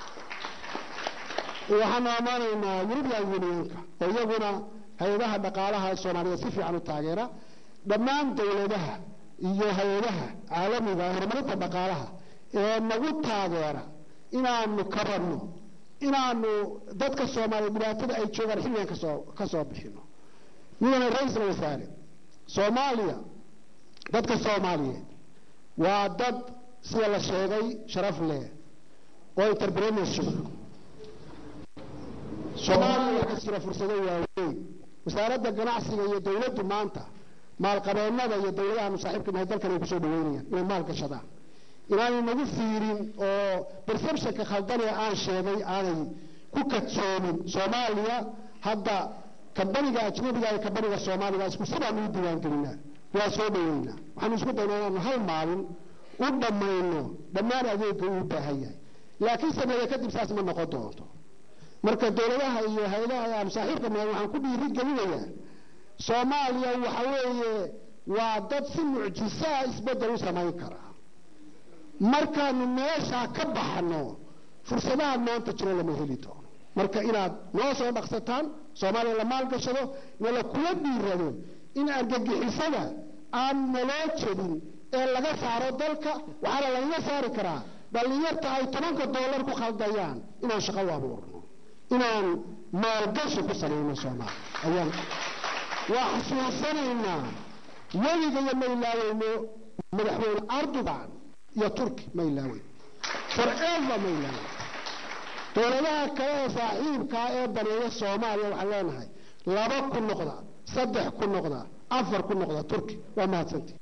waxaanu ammaanaynaa european unionka oo iyaguna hay-adaha dhaqaalaha soomaaliyeed si fiican u taageera dhammaan dowladaha iyo hay-adaha caalamiga horumarinta dhaqaalaha ee nagu taageera inaanu kabanno inaanu dadka soomaaliya dhibaatada ay joogaan xilligan kasoo ka soo bixino midana ra-iisul wasaare soomaaliya dadka soomaaliyeed waa dad sida la sheegay sharaf leh oo entrepreneurship soomaaliya waxaa jira fursado waaweyn wasaaradda ganacsiga iyo dowladdu maanta maalqabeennada iyo dowladahaanu saaxiibka nahay dalkan ay kusoo dhaweynayaan inay maal gashadaan inaanay nagu fiirin oo perceptionka khaldanee aan sheegay aanay ku kadsoomin soomaaliya hadda kambaniga ajnabiga iyo kambaniga soomaaliga isku sidaanu u diiwaangelinaa waa soo dhaweynaa waxaanu isku daynaa inaanu hal maalin u dhammayno dhammaan adeegga uu baahan yahay laakiin sameeye kadib saas ma noqon doonto marka dowladaha iyo hay-adaha aan saaxiibka nahay waxaan ku dhiiri gelinayaa soomaaliya waxa weeye waa dad si mucjisaa isbeddel u samayn kara markaanu meeshaa ka baxno fursadaha maanta jiro lama heli doono marka inaad noo soo dhaqsataan soomaaliya la maalgashado nala kula dhiirado in argagixisada aan naloo jebin ee laga saaro dalka waxaana lagaga saari karaa dhallinyarta ay tobanka doolar ku khaldayaan inaan shaqo u abuurno inaan maalgashi ku samayno soomaaliya ayaan waa xasuusanaynaa weliga iyo ma ilaaweyno madaxweyne erdogan iyo turki ma ilaaweyn forever ma ilaaweyn dowladaha kale ee saaxiibkaa ee baneeya soomaaliya waxaan leenahay laba ku noqda saddex ku noqda afar ku noqda turki waa mahadsantii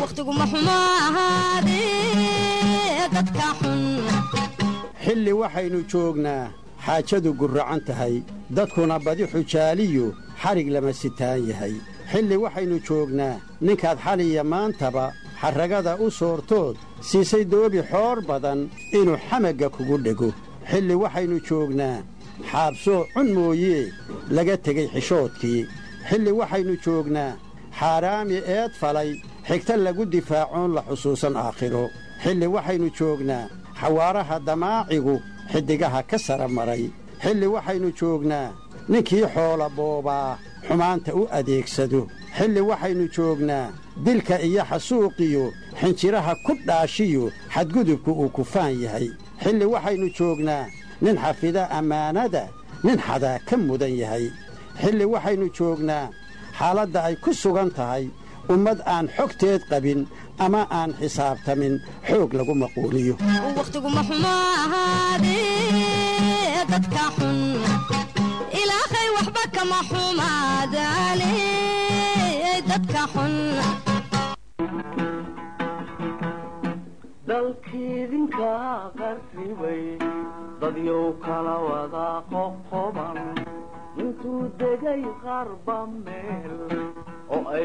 wakhtiguma xumo ahaadee dadka xun xilli waxaynu joognaa xaajadu gurracan tahay dadkuna badi xujaaliyu xadhig lama sitaan yahay xilli waxaynu joognaa ninkaad xaliya maantaba xarragada u soortood siisay doobi xoor badan inuu xamagga kugu dhego xilli waxaynu joognaa xaabsoo cun mooyee laga tegey xishoodkii xilli waxaynu joognaa xaaraami eed falay xigta lagu difaacoon la xusuusan aakhiro xilli waxaynu joognaa xawaaraha damaacigu xiddigaha ka sara maray xilli waxaynu joognaa ninkii xoola boobaa xumaanta u adeegsado xilli waxaynu joognaa dilka iyo xasuuqiyo xinjiraha ku dhaashiyo xadgudubku uu kufaan yahay xilli waxaynu joognaa nin xafida ammaanada nin xadaa ka mudan yahay xilli waxaynu joognaa xaaladda ay ku sugan tahay ummad aan xogteed qabin ama aan xisaabtamin xoog lagu maquuliyo wakhtiguma xumo ahaadee dadka xun ilaahay waxba kama xumaadaane dadka xun dalkiidinka qarribay dadyow kala wada qoqoban intuu degay qarba meel oo ay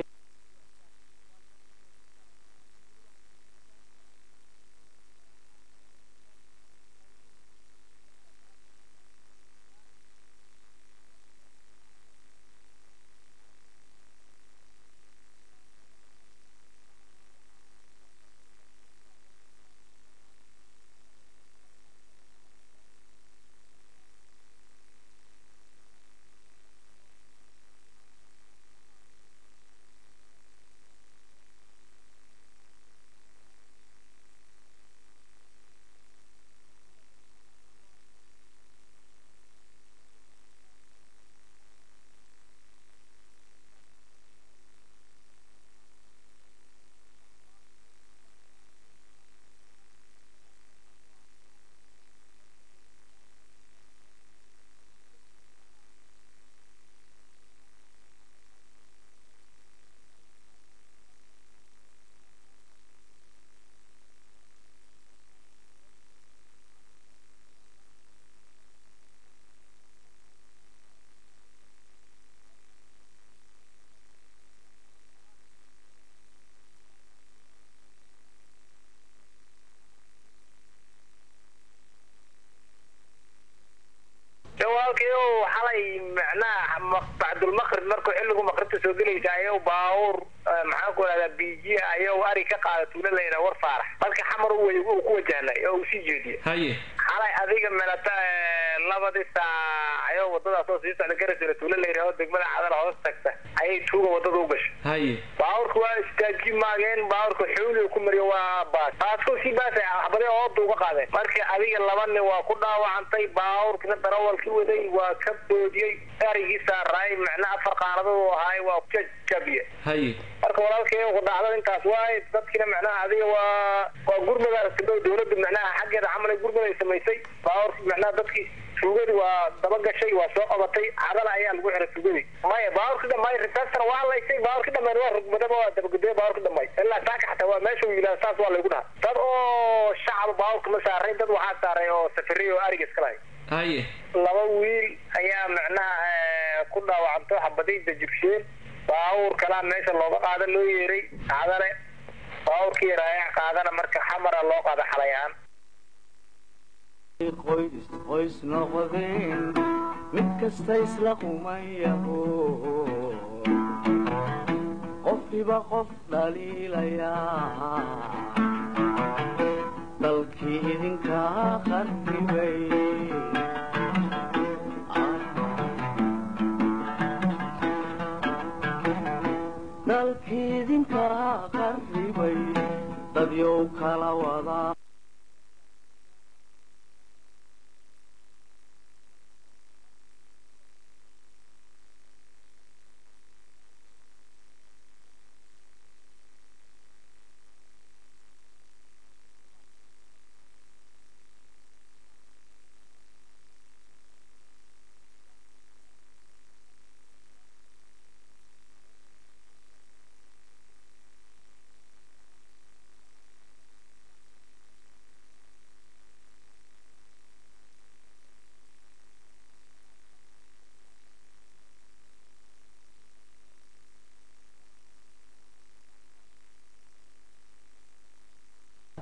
jawaalkii oo xalay macnaha bacdulmaqrib markuu xilligu maqribta soo gelaysa ayuu baawur maxaan ku rahdaa biijiya ayuu ari ka qaada tuulaleyna war faarax marka xamar u uu ku wajahnay oo uu sii jeediye haye xalay adiga melata labadii saac ayuu wadadaas oo sii socda garasula tuulaleyna oo degmada cadal hoos tagta ayay tuuga wadada u gashay haye baawurka waa istaaji maageen baawurka xuuli ku mariyo waa baas baasko sii baasay axbade ooda uga qaadeen marka adiga laba nin waa ku dhaawacantay baawurkina darawalki waday waa ka boodiyey erigii saaraay macna afar qaanadood u ahaay waa jajabiye haye marka walaalkay ku dhacdada intaas waay dadkina macnaha adiga waa waa gurmada dowladda macnaha xaggeeda camal ay gurmada ay samaysay baawurki macnaha dadkii tuugadii waa daba gashay waa soo qabatay cadala ayaa lagu xiray tuugadii maya baawurki dhamay risaastana waa laysay baawurki dhamay waa rugmadaba waa dabagudaya baawurki dhamay ilaa saaka xataa waa meesha uu yidhaha saas waa laygu dhaha dad oo shacab baawurka ma saaray dad waxaa saaray oo safariy oo ariga iska lahay haye laba wiil ayaa macnaha ku dhaawacantay xabadii dajibsheen baawur kalaa meesha looga qaada loo yeeray cadale baawurkii raayac qaadana marka xamara loo qaada xalay ahaan qoys qoys noqdeen mid kasta isla qumayaho qofkiiba qof dhaliilayaa dalkii idinkaa qarribay dalkii idinkaa qarribay dadyow kala wadaa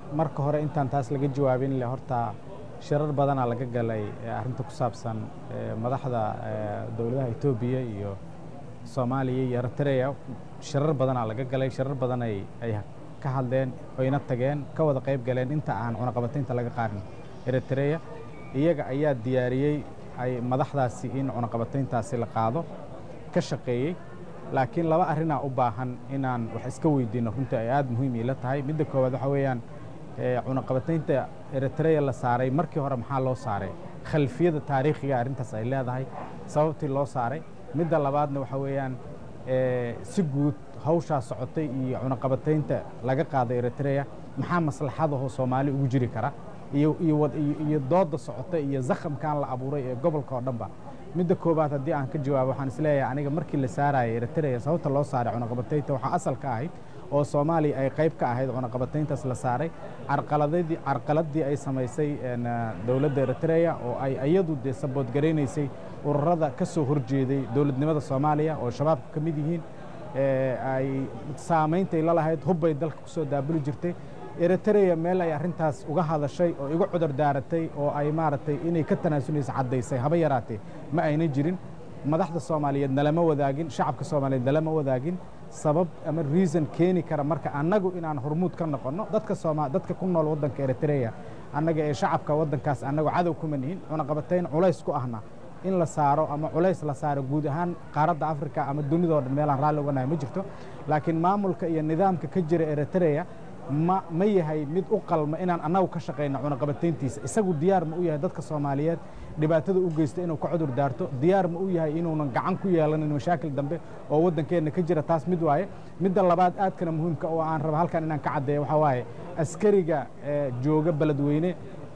marka hore intaan taas laga jawaabin le horta shirar badanaa laga galay arrinta ku saabsan madaxda dowladaha etoobiya iyo soomaaliya iyo eritrea shirar badanaa laga galay shirar badan ay ay ka hadleen oyna tageen ka wada qayb galeen inta aan cunaqabataynta laga qaarin eritrea iyaga ayaa diyaariyey ay madaxdaasi in cunaqabatayntaasi la qaado ka shaqeeyey laakiin laba arrinaa u baahan inaan wax iska weydiino runtii ay aada muhiim iila tahay midda koowaad waxaa weeyaan cunaqabataynta eritrea la saaray markii hore maxaa loo saaray khalfiyada taariikhiga arrintaas ay leedahay sababtii loo saaray midda labaadna waxaa weeyaan si guud hawshaa socotay iyo cunaqabataynta laga qaaday eritrea maxaa maslaxadahoo soomaali ugu jiri kara iyo iyo dooda socota iyo zakhamkan la abuuray ee gobolka oo dhanba midda koowaad haddii aan ka jawaabo waxaan isleeyahay aniga markii la saarayay eritrea sababta loo saaray cunaqabataynta waxaa asal ka ahayd oo soomaaliya ay qayb ka ahayd cunaqabatayntaas la saaray carqaladadii carqaladii ay samaysay dowladda eritrea oo ay iyadu dee saboodgaraynaysay ururada ka soo horjeeday dowladnimada soomaaliya oo shabaabka ka mid yihiin ay saameyntay la lahayd hubbay dalka ku soo daabuli jirtay eritrea meel ay arrintaas uga hadashay oo igu cudur daaratay oo ay maaragtay inay ka tanaasunaysa caddaysay haba yaraatee ma ayna jirin madaxda soomaaliyeed nalama wadaagin shacabka soomaaliyeed nalama wadaagin sabab ama reason keeni kara marka annagu inaan hormuud ka noqonno dadka sooma dadka ku nool waddanka eritrea annaga ee shacabka waddankaas annagu cadow kuma nihin cunaqabatayn culays ku ahna in la saaro ama culays la saaro guud ahaan qaaradda africa ama dunidao dhan meelaan raalli uganahay ma jirto laakiin maamulka iyo nidaamka ka jira eritrea ma ma yahay mid u qalma inaan annagu ka shaqayno cunaqabatayntiisa isagu diyaar ma u yahay dadka soomaaliyeed dhibaatada u geysta inuu ka cudur daarto diyaar ma u yahay inuunan gacan ku yeelanin mashaakil dambe oo waddankeenna ka jira taas mid waaye midda labaad aadkana muhiimka oo aan raba halkan inaan ka caddeeyo waxaa waaye askariga jooga beledweyne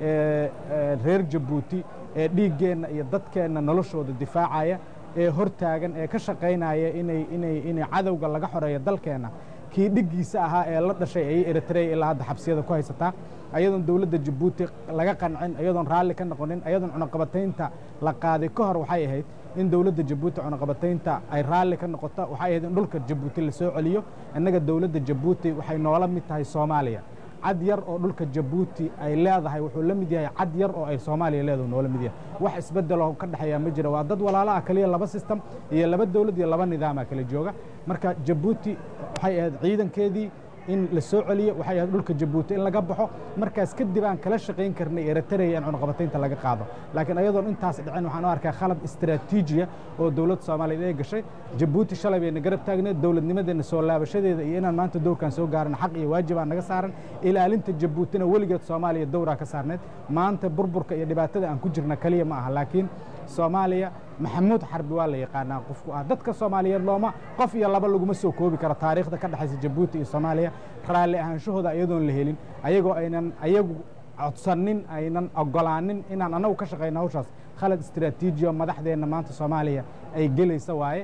reer jabuuti ee dhiiggeenna iyo dadkeenna noloshooda difaacaya ee hortaagan ee ka shaqaynaya inay inay inay cadowga laga xoreeyo dalkeenna kii dhiggiisa ahaa ee la dhashay ayay eritrea ilaa hadda xabsiyada ku haysataa ayadoon dowladda jabuuti laga qancin ayadoon raalli ka noqonin ayadoon cunaqabataynta la qaaday ka hor waxay ahayd in dowladda jabuuti cunaqabataynta ay raalli ka noqoto waxay ahayd in dhulka jabuuti la soo celiyo innaga dowladda jabuuti waxay noola mid tahay soomaaliya cad yar oo dhulka jabuuti ay leedahay wuxuu la mid yahay cad yar oo ay soomaaliya leedahay noola mid yahay wax isbeddeloo ka dhexeeya ma jira waa dad walaalo ah kaliya laba system iyo laba dowlad iyo laba nidaama kala jooga marka jabuuti waxay ahayd ciidankeedii in la soo celiyo waxay ahayd dhulka jabuuti in laga baxo markaas kadib aan kala shaqayn karnay eritrea in cunaqabataynta laga qaado laakiin ayadoon intaas dhicin waxaan u arkaa khalad istaraatiijiya oo dowladda soomaaliyeed ay gashay jabuuti shalay bayna garab taagneed dowladnimadeenna soo laabashadeeda iyo inaan maanta dowrkan soo gaaran xaq iyo waajibaa naga saaran ilaalinta jabuutina weligeed soomaaliya dowraa ka saarneed maanta burburka iyo dhibaatada aan ku jirna kaliya ma aha laakiin soomaaliya maxamuud xarbi waa la yaqaanaa qofku ah dadka soomaaliyeed looma qof iyo laba laguma soo koobi karo taariikhda ka dhexaysa jabuuti iyo soomaaliya raalli ahaanshahooda iyadoon la helin ayagoo aynan ayagu codsanin aynan ogolaanin inaan annagu ka shaqayno hawshaas khalad istaraatiijiya madaxdeenna maanta soomaaliya ay gelaysa waaye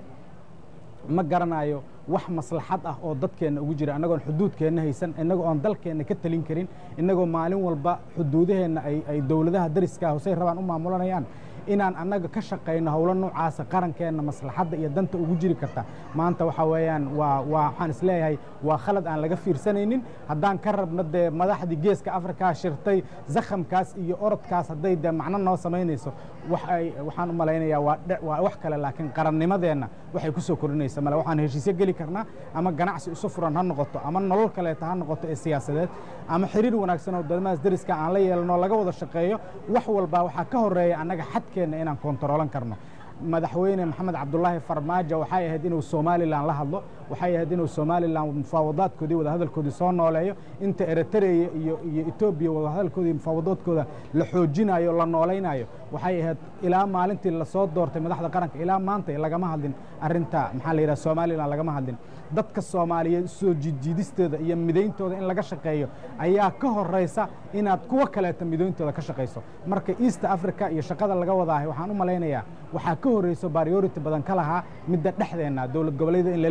ma garanayo wax maslaxad ah oo dadkeenna ugu jira innagoon xuduudkeenna haysan innagoo oon dalkeenna ka talin karin innagoo maalin walba xuduudaheenna ay dowladaha dariska hosey rabaan u maamulanayaan inaan annaga ka shaqayno howlo noocaasa qarankeenna maslaxadda iyo danta ugu jiri karta maanta waxaa weeyaan waa waa waxaan isleeyahay waa khalad aan laga fiirsanaynin haddaan ka rabno dee madaxdii geeska afrikaa shirtay zakhamkaas iyo orodkaas hadday dee macno noo samaynayso wax ay waxaan u malaynayaa waa waa wax kale laakiin qarannimadeenna waxay ku soo kordhinaysa male waxaan heshiisyo geli karnaa ama ganacsi isu furan ha noqoto ama nolol kaleeta ha noqoto ee siyaasadeed ama xiriir wanaagsan oo wadamadaas dariska aan la yeelano laga wada shaqeeyo wax walba waxaa ka horeeya annaga xadkeenna inaan kontaroolan karno madaxweyne maxamed cabdulaahi farmaajo waxay ahayd inuu somalilan la hadlo waxay ahayd inuu somalilan mufaawadaadkoodii wadahadalkoodii soo nooleeyo inta eritrea iyo iyo etoobiya wadahadalkoodii mufaawadaadkooda la xoojinayo la noolaynayo waxay ahayd ilaa maalintii lasoo doortay madaxda qaranka ilaa maanta lagama hadlin arinta maxaa la yidhaha somalilan lagama hadlin dadka soomaaliyeed soo jijiidisteeda iyo midayntooda in laga shaqeeyo ayaa ka horaysa inaad kuwo kaleeta midayntooda ka shaqayso marka east africa iyo shaqada laga wadaahay waxaan u malaynayaa waxaa ka horeyso priority badan ka lahaa midda dhexdeenna dowlad goboleeda in lala heshiiya ka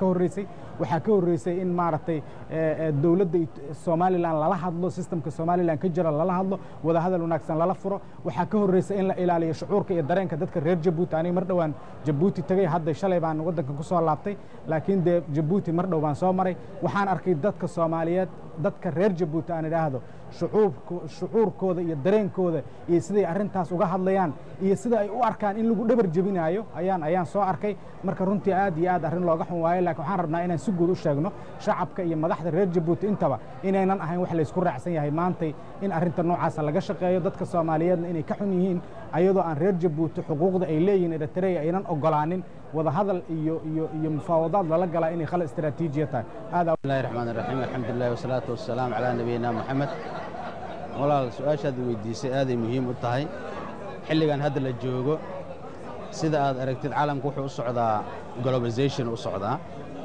horreysay waxaa ka horreysay in maaragtay dowladda somalilan lala hadlo sistemka somalilan ka jira lala hadlo wadahadal wanaagsan lala furo waxaa ka horreysay in la ilaaliyo shucuurka iyo dareenka dadka reer jabuuti aniga mar dhowaan jabuuti tegey hadda shalay baan waddankan ku soo laabtay laakiin dee jabuuti mar dhow baan soo maray waxaan arkay dadka soomaaliyeed dadka reer jabuuti aan idhaahdo shucuurkooda iyo dareenkooda iyo siday arrintaas uga hadlayaan iyo sida ay u arkaan in lagu dhabar jebinaayo ayaan ayaan soo arkay marka runtii aad iyo aad arrin looga xun waayo laakiin waxaan rabnaa inaan si guud u sheegno shacabka iyo madaxda reer jabuuti intaba inaynan ahayn wax laysku raacsan yahay maantay in arrinta noocaasa laga shaqeeyo dadka soomaaliyeedna inay ka xun yihiin ayadoo aan reer jabuuti xuquuqda ay leeyihiin eritrea aynan ogolaanin wadahadal iyo iyo iyo mufaawadaad lala galaa inay khal istaraatiijiya tahay aad bismillahi raxmaan raxiim alxamdulillahi wasalaatu wasalaamu calaa nabiyina moxamed walaal su-aashaad weydiisay aaday muhiim u tahay xilligan hadda la joogo sida aad aragtid caalamku wuxuu u socdaa globalization u socdaa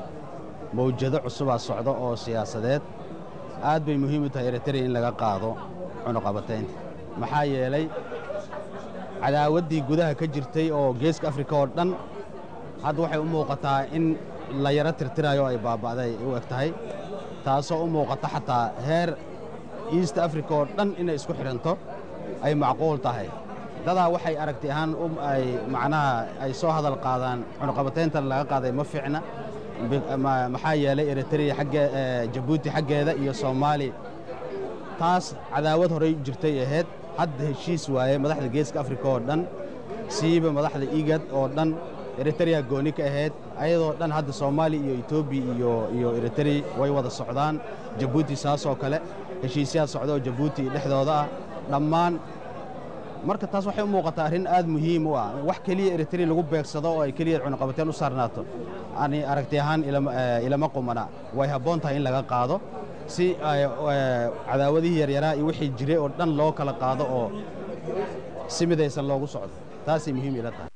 mawjado cusubaa socda oo siyaasadeed aad bay muhiim u tahay eritrea in laga qaado cunuqabataynta maxaa yeelay cadaawaddii gudaha ka jirtay oo geeska afrika oo dhan hadda waxay u muuqataa in la yaro tirtirayo ay baaba'day u eg tahay taasoo u muuqata xataa heer east africa oo dhan inay isku xidhanto ay macquul tahay dadaa waxay aragti ahaan ay macnaha ay soo hadal qaadaan cunuqabataynta laga qaaday ma fiicna maxaa yeelay eritrea xagge jabuuti xaggeeda iyo soomaali taas cadaawad horay jirtay ahayd hadda heshiis waaye madaxda geeska afrika oo dhan siiba madaxda igad oo dhan eritrea gooni ka ahayd ayadoo dhan hadda soomaaliya iyo etoobiya iyo iyo eritrea way wada socdaan jabuuti saasoo kale heshiisyaad socda oo jabuuti dhexdooda ah dhammaan marka taas waxay u muuqataa arrin aad muhiim u ah wax keliya eritrea lagu beegsado oo ay keliya cunuqabateen u saarnaato ani aragti ahaan ilama qumana way habboon tahay in laga qaado si cadaawadihii yaryaraa iyo wixii jiray oo dhan loo kala qaado oo si midaysan loogu socdo taasay muhiim ila tahay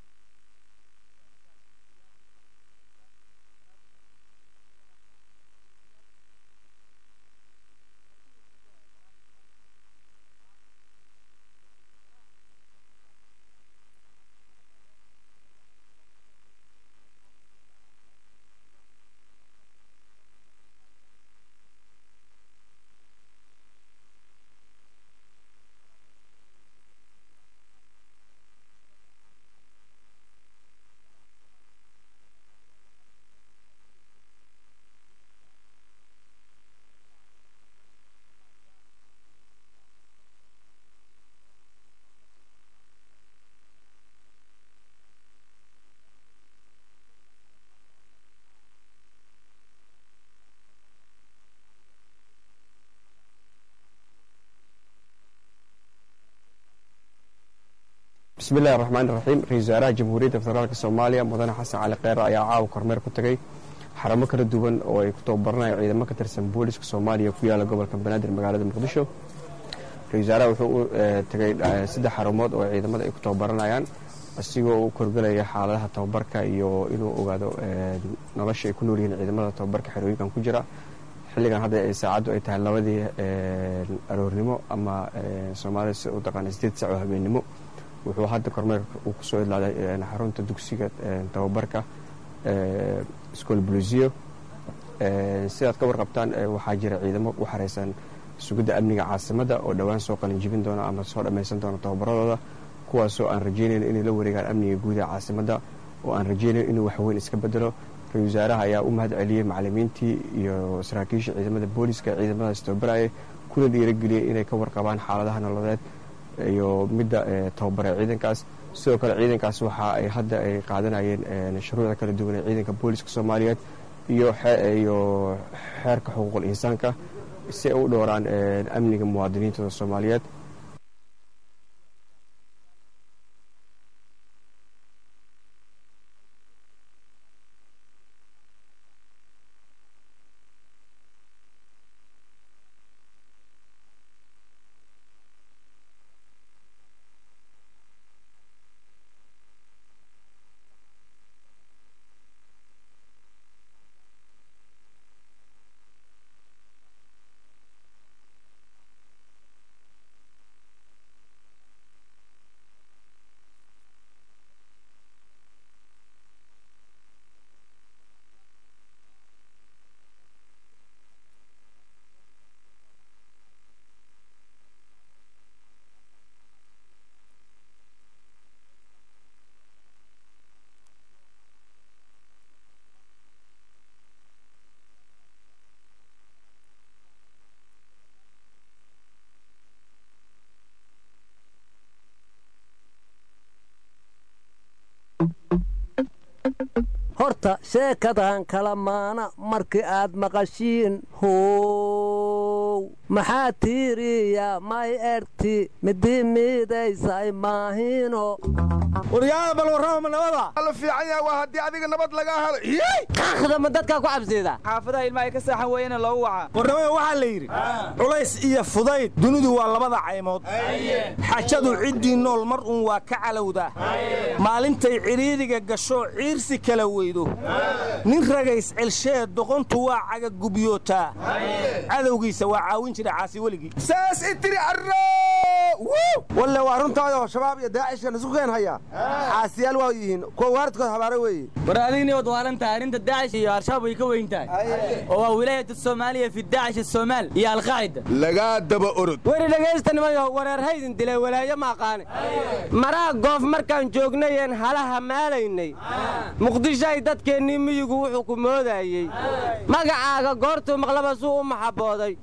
bismi illahi raxmaan iraxiim ra-isul wasaaraha jamhuuriyadda federaalka soomaaliya mudane xasan cali kheyre ayaa caawa kormeer ku tegey xaramo kala duwan oo ay ku tababaranayaan ciidamo ka tirsan booliska soomaaliya ku yaala gobolka banaadir magaalada muqdisho ra-isul wasaaraha wuxuu u tegey saddex xarumood oo ciidamada ay ku tababaranayaan isigoo u korgelaya xaaladaha tababarka iyo inuu ogaado nolosha ay ku nool yihiin ciidamada tababarka xerooyinkan ku jira xilligan hadda saacaddu ay tahay labadii aroornimo ama soomaalida si u taqaana sideed sac oo habeennimo wuxuu hadda kormeerka uu kusoo idlaaday xarunta dugsiga tababarka school blusio sidaad ka warqabtaan waxaa jira ciidamo u xareysan sugidda amniga caasimadda oo dhowaan soo qalinjibin doona ama soo dhammaysan doona tababaradooda kuwaasoo aan rajaynayn inay la wareegaan amniga guud ee caasimadda oo aan rajaynayn inuu waxweyn iska bedelo ra-isul wasaaraha ayaa u mahad celiyey macalimiintii iyo saraakiisha ciidamada booliska ee ciidamadaas tababaraya kuna dhiirageliyey inay ka warqabaan xaaladaha nololeed iyo midda tababare ciidankaas sidoo kale ciidankaas waxa ay hadda ay qaadanayeen shuruucda kala duwan ee ciidanka booliska soomaaliyeed iyo iyo xeerka xuquuqul insaanka si ay u dhowraan amniga muwaadiniintooda soomaaliyeed horta sheekadan kala maana markii aad maqashiin how maxaa tiiriya may erti midii miidaysay maahino waryaada bal warrama nabada alla fiican yaha waa haddii adiga nabad lagaa helo kakhdama dadkaa ku cabsiida xaafadaha ilmaha ka saaxan weeyana loogu waca warnamada waxaa la yidhi culays iyo fudayd dunidu waa labada caymood xajadu ciddii nool mar uun waa ka calowdaa maalintay cidhiidhiga gasho ciirsi kala weydo nin ragays celshee doqontu waa cagagubyootaa cadowgiisa waa caawin jira caasi weligii saas itiri arro walle waa runtaadoo shabaab iyo daacishkan isku keen haya caasiyaal waa yihiin kuwa waaridkood habaare weeye war adigni wad waalan tahay arrinta daacish iyo al-shabaab way ka weyn tahay oo waa wilaayat soomaaliya fi daacish asoomaal iyo alqaacida lagaa daba orod weri dhegaysta nimayo wareer haydin dilay walaayo ma aqaane maraha goof markaan joognayeen halaha maalaynay muqdishoay dadkeennii miyigu wuxuu ku moodayey magacaaga goortuu maqlaba suu u maxabooday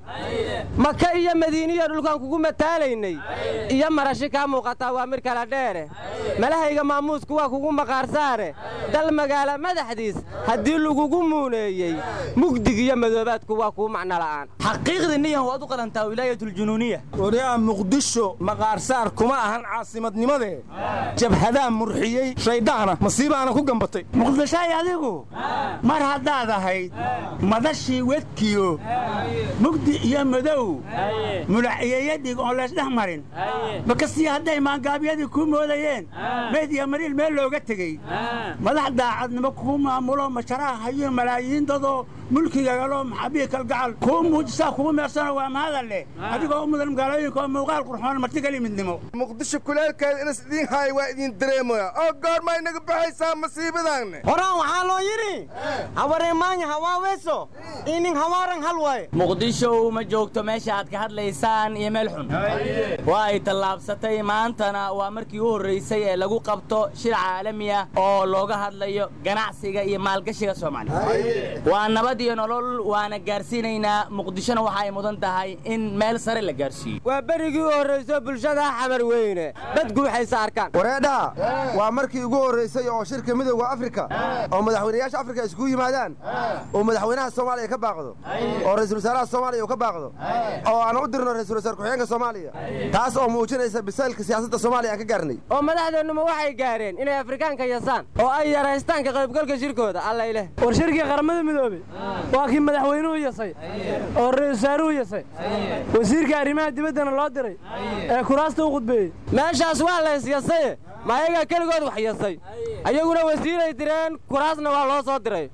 maka iyo madiiniya dhulkaan kugu mataalaynay iyo marashi kaa muuqataa waa mid kala dheere malahayga maamuusku waa kugu maqaarsaare dal magaala madaxdiis haddii lagugu muuneeyey mugdig iyo madoobaadku waa kuu macno la'aan xaqiiqdii niyan waad u qalantaa wilaayatuljunuuniya waryaa muqdisho maqaarsaar kuma ahan caasimadnimadee jabhadaa murxiyey shayddaana masiibaana ku gambatay muqdishoay adigu mar haddaad ahayd madashii wedkiyo mugdi iyo madow mulaciyeeyo dhig oon laysdhex marin bakastii hadday maangaabyadii kuu moodayeen meyd iyo mariil meel looga tegey madax daacadnimo kuu maamulo masharaha hayo malaayiin dadoo mulkigagalo maxabihi kalgacal kuu muujisaa kugu meersano waa mahadal leh adigoo u mudan magaalooyinka oo muuqaal qurxoon martigali midnimo muqdisho kuleelkeeda inas idiin haay waa idiin dareemaya oo goorma inaga baxaysaa masiibadaanne horaan waxaa loo yidhi hawareemaanya hawaaweeso inin hawaaran hal waaye muqdisho ma joogto meesha aad ka hadlaysaan iyo meel xun waa ay tallaabsatay maantana waa markii u horraysay ee lagu qabto shir caalami ah oo looga hadlayo ganacsiga iyo maalgashiga soomaaliya waa nabad iyo nolol waana gaarsiinaynaa muqdishona waxa ay mudan tahay in meel sare la gaarsiiyo waa berigii u horrayso bulshada xamar weyne dadku waxayse arkaan wareedhaa waa markii ugu horraysay oo shirka midowda afrika oo madaxweynayaasha afrika iskugu yimaadaan oo madaxweynaha soomaaliya ka baaqdo oo ra'iisul wasaaraha soomaaliya uu ka baaqdo oo aan u dirno ra'iisul wasaar ku-xigeenka soomaaliya taas oo muujinaysa bisaylka siyaasadda soomaaliya aan ka gaarnay oo madaxdeennuma waxay gaareen inay afrikaanka yasaan oo ay yaraystaan ka qaybgalka shirkooda allayleh war shirkii qaramada midoobey waa kii madaxweynuhu yasay oo ra'iisul wasaaruhu yasay wasiirka arrimaha dibaddana loo diray ee kuraasta u khudbeeyey meeshaas waa lays yasaye ma ayagaa keligood wax yasay ayaguna wasiiray direen kuraasna waa loo soo diray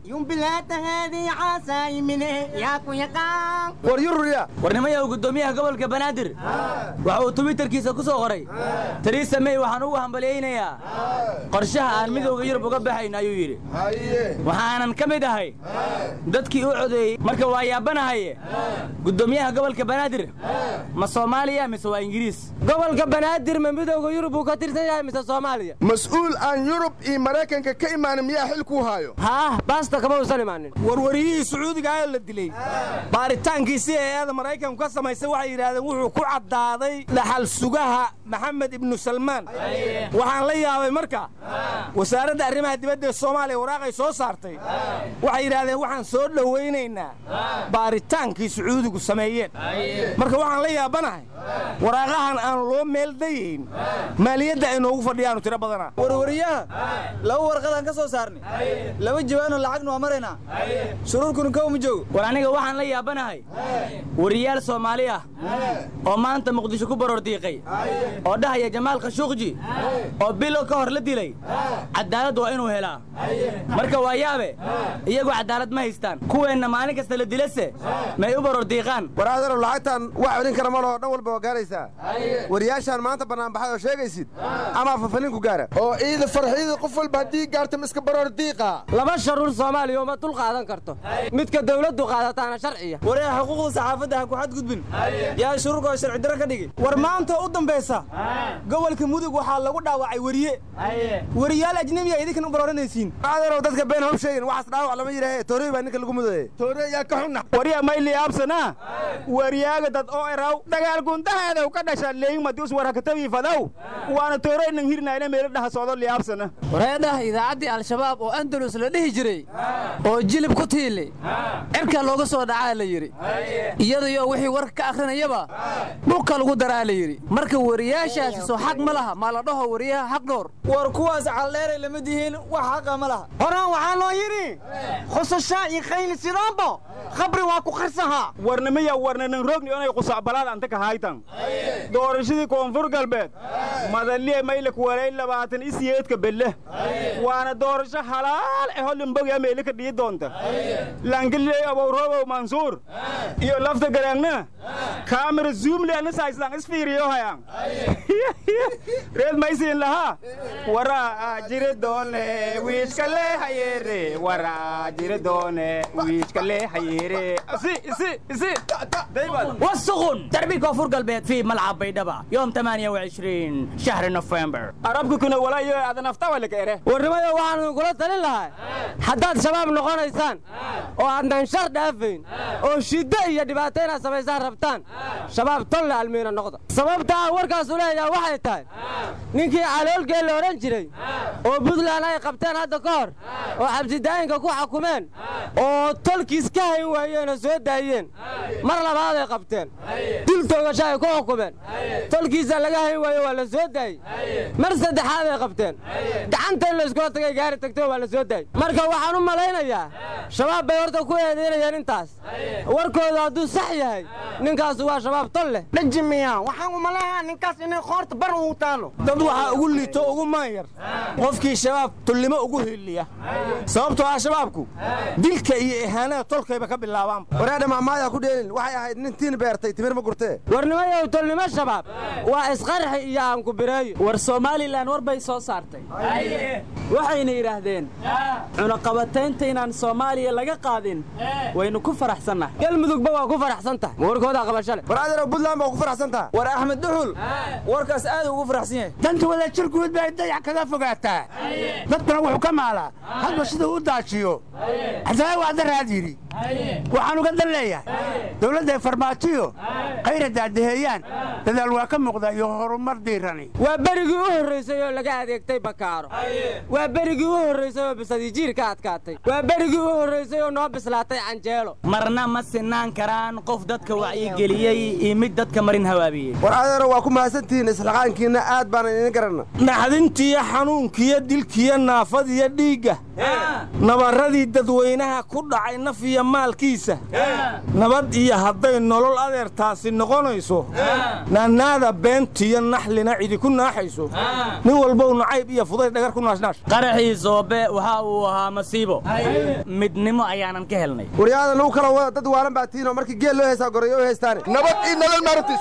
war yururiya warnimayahu guddoomiyaha gobolka banaadir waxa uu twitterkiisa ku soo qoray tariisa mey waxaan ugu hambalyaynayaa qorshaha aan midowda yurub uga baxayn ayuu yidhi waxaanan ka mid ahay dadkii u codeeyey marka waa yaabanahaye guddoomiyaha gobolka banaadir ma soomaaliya mise waa ingiriis gobolka banaadir ma midowda yurub uu ka tirsan yahay mise soomaaliya mas-uul aan yurub iyo maraykanka ka imaanin miyaa xil kuu haayo haah baasta kama uusan imaanin warwariyihii sacuudiga ee la dilay baaritaankiisii hay-ada maraykanku ka samaysay waxay yidhaahdeen wuxuu ku caddaaday dhaxal sugaha maxamed ibnu salmaan waxaan la yaabay marka wasaaradda arrimaha dibadda ee soomaaliya waraaqay soo saartay waxay yidhaahdeen waxaan soo dhowaynaynaa baaritaankii sacuudigu sameeyeen marka waxaan la yaabanahay waraaqahan aan loo meeldayayn maaliyadda ay noogu fadhiyaanu tiro badanaa warwariyaha laba warqadaan ka soo saarnay laba jawaanoo lacagna waa maraynaa shuruurkuna kow ma joogo war aniga waxaan la yaabanahay wariyaal soomaali ah oo maanta muqdisho ku baroor diiqay oo dhahaya jamaal khashuuqji oo bilo ka hor la dilay cadaalad waa inuu helaa marka waa yaabe iyagu cadaalad ma haystaan kuweenna maalin kasta la dilase may u baroor diiqaan war adeerow lacagtan wax celin kara ma laho dhan walba waa gaaraysaa wariyaashaan maanta bannaanbaxay oo sheegaysid ama fafalinku gaara oo ciida farxiida qof walba haddii gaarta ma iska baroor diiqa laba sharuur soomaaliya uma dul qaadan karto midka dawladdu qaadataana sharciya waree xuquuqda saxaafadda ha ku xadgudbin yaa shuruurka oo sharci daro ka dhigi war maanta u dambaysa gobolka mudug waxaa lagu dhaawacay weriye weriyaal ajnebiya idinkan u barooranaysiin adeerow dadka been hom sheegin waxaas dhaawac lama yidhaahe toorey baa ninka lagu mudaye toorey yaa ka xunna warya mayli absana wariyaaga dad oo eraw dagaal gundaheedaw ka dhasha leeying madius warakatabii fadaw waana toorey nang hirna fiirinaayna meelo dhaha socdo liyaabsana wareedhaha idaacaddii al-shabaab oo andalus la dhihi jiray oo jilib ku tiili cirka looga soo dhacaa la yidhi iyadayoo wixii warka ka akhrinayaba dhulka lagu daraa la yidhi marka wariyaashaasi soo xaq ma laha maa la dhaho wariyaha xaq dhoor war kuwaas caldheeray lama dihiin wax xaqa ma laha horaan waxaa loo yidhi khusashaa iyo khayli sidaanbo khabri waa ku qarsahaa warnimaya warnanan rogni onay qusacbalaad anta ka haytan doorashadii koonfur galbeed madaliye maylak walay labaatan isiyeedka belle waana doorasho halaal eh holimbogia meeli ka dhii doonta langiley abowrobow mansuur iyo lafta garaangna kaamira zoomle ana sayslan isfiiriyo hayaan reed maysiin lahaa waraa jiri doone wiishka lee hayeere waraa jiri doone wiishka lee hayeere isi isi isi والسخن دربي كفر قلبيت في ملعب بيدبا يوم 28 شهر نوفمبر arabka kuna walaayo aadan afta wala ka ere warnimada waxaanu kula talin lahay haddaad shabaab noqonaysaan oo aadnan shar dhaafayn oo shiddo iyo dhibaato inaad samaysaan rabtaan shabaab tolle almiina noqda sababta aan warkaasu leeyaha waxay tahay ninkii caloolgeel la odhan jiray oo buntland ay qabteen hadda ka hor oo xabsidaayinka ku xakumeen oo tolkiis ka hayn waayeen oo soo daayeen mar labaaday qabteen dil toogasho ay ku xukumeen tolkiisa laga hayn waayo waa la soo daayey mar saddexaaday qabteen gacanta in layskula tagay gaari tagto waa la soo daayey marka waxaan u malaynayaa shabaab bay horta ku eedaynayeen intaas warkooda hadduu sax yahay ninkaas waa shabaab tol leh dhajimiya waxaan u malaynayaa ninkaas inay qoorta bar ugu taalo dad waxaa ugu liito ugu maanyar qofkii shabaab tullimo ugu hiliya sababtoo ah shabaabku dilka iyo ihaanada tolkayba ka bilaabaan waraadha maamaayaa ku dheelin waxay ahayd nin tiin beertay timir ma gurtee warnimayow tolnimo shabaab waa isqarxi iyo aanku bireeyo war somalilan war bay soo saartay waxayna yidhaahdeen cunaqabataynta inaan soomaaliya laga qaadin waynu ku faraxsannahay galmudugba waa ku faraxsan tahay ma warkooda qabashale war adeero buntland baa ku faraxsan taha war axmed duxul warkaas aad ugu faraxsan yahay danta wadajir guud bay dayac kaga fogaataa dadkuna wuxuu ka maalaa hadba siduu u daajiyo xasabe waa daraad yidhi waxaan uga dan leeyahay dowladday farmaajiyo khayra daadaheeyaan dadaal waa ka muuqda iyo horumar diirani waa berigii u horraysay oo laga adeegtay bakaaro waa berigii u horraysay oo bisadijiir ka adkaatay waa berigii u horraysay oo noo bislaatay canjeelo marna ma sinaan karaan qof dadka wacyigeliyey iyo mid dadka marin hawaabiyey war adeero waa ku mahadsantihiin islaqaankiinna aad baanan idin garanna naxdintiyo xanuunkiyo dilkiyo naafadiyo dhiigga nabarradii dadweynaha ku dhacay naf iyo maalkiisa nabad iyo hadday nolol adeertaasi noqonayso naanaada beentiyo naxlina cidi ku naaxayso nin walbow nacayb iyo fuday dhagar ku naashnaash qaraxii soobe waxa uu ahaa masiibo midnimo ayaanan ka helnay waryaada lagu kala wada dad waalan baa tiinoo markii geel loo heesaa goreeyo u heestaane nabad ii nolol maarabti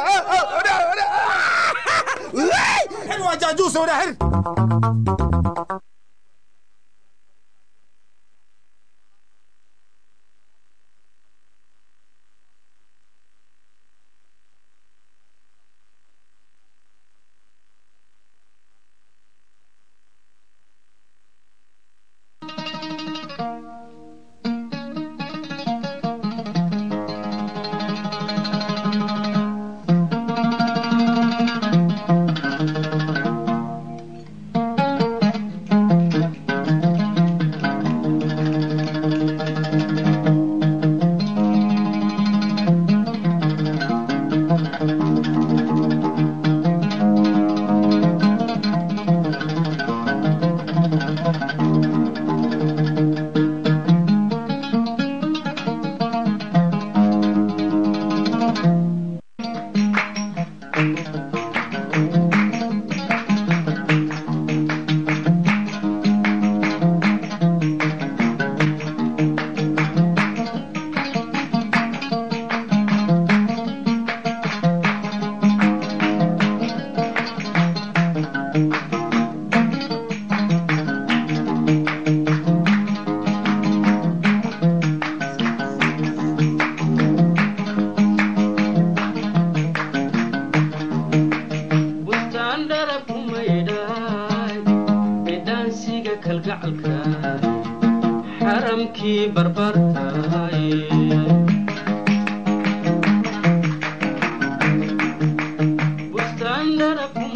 waa jaajuus wadhaxir xaramkii barbartahay bustaan darab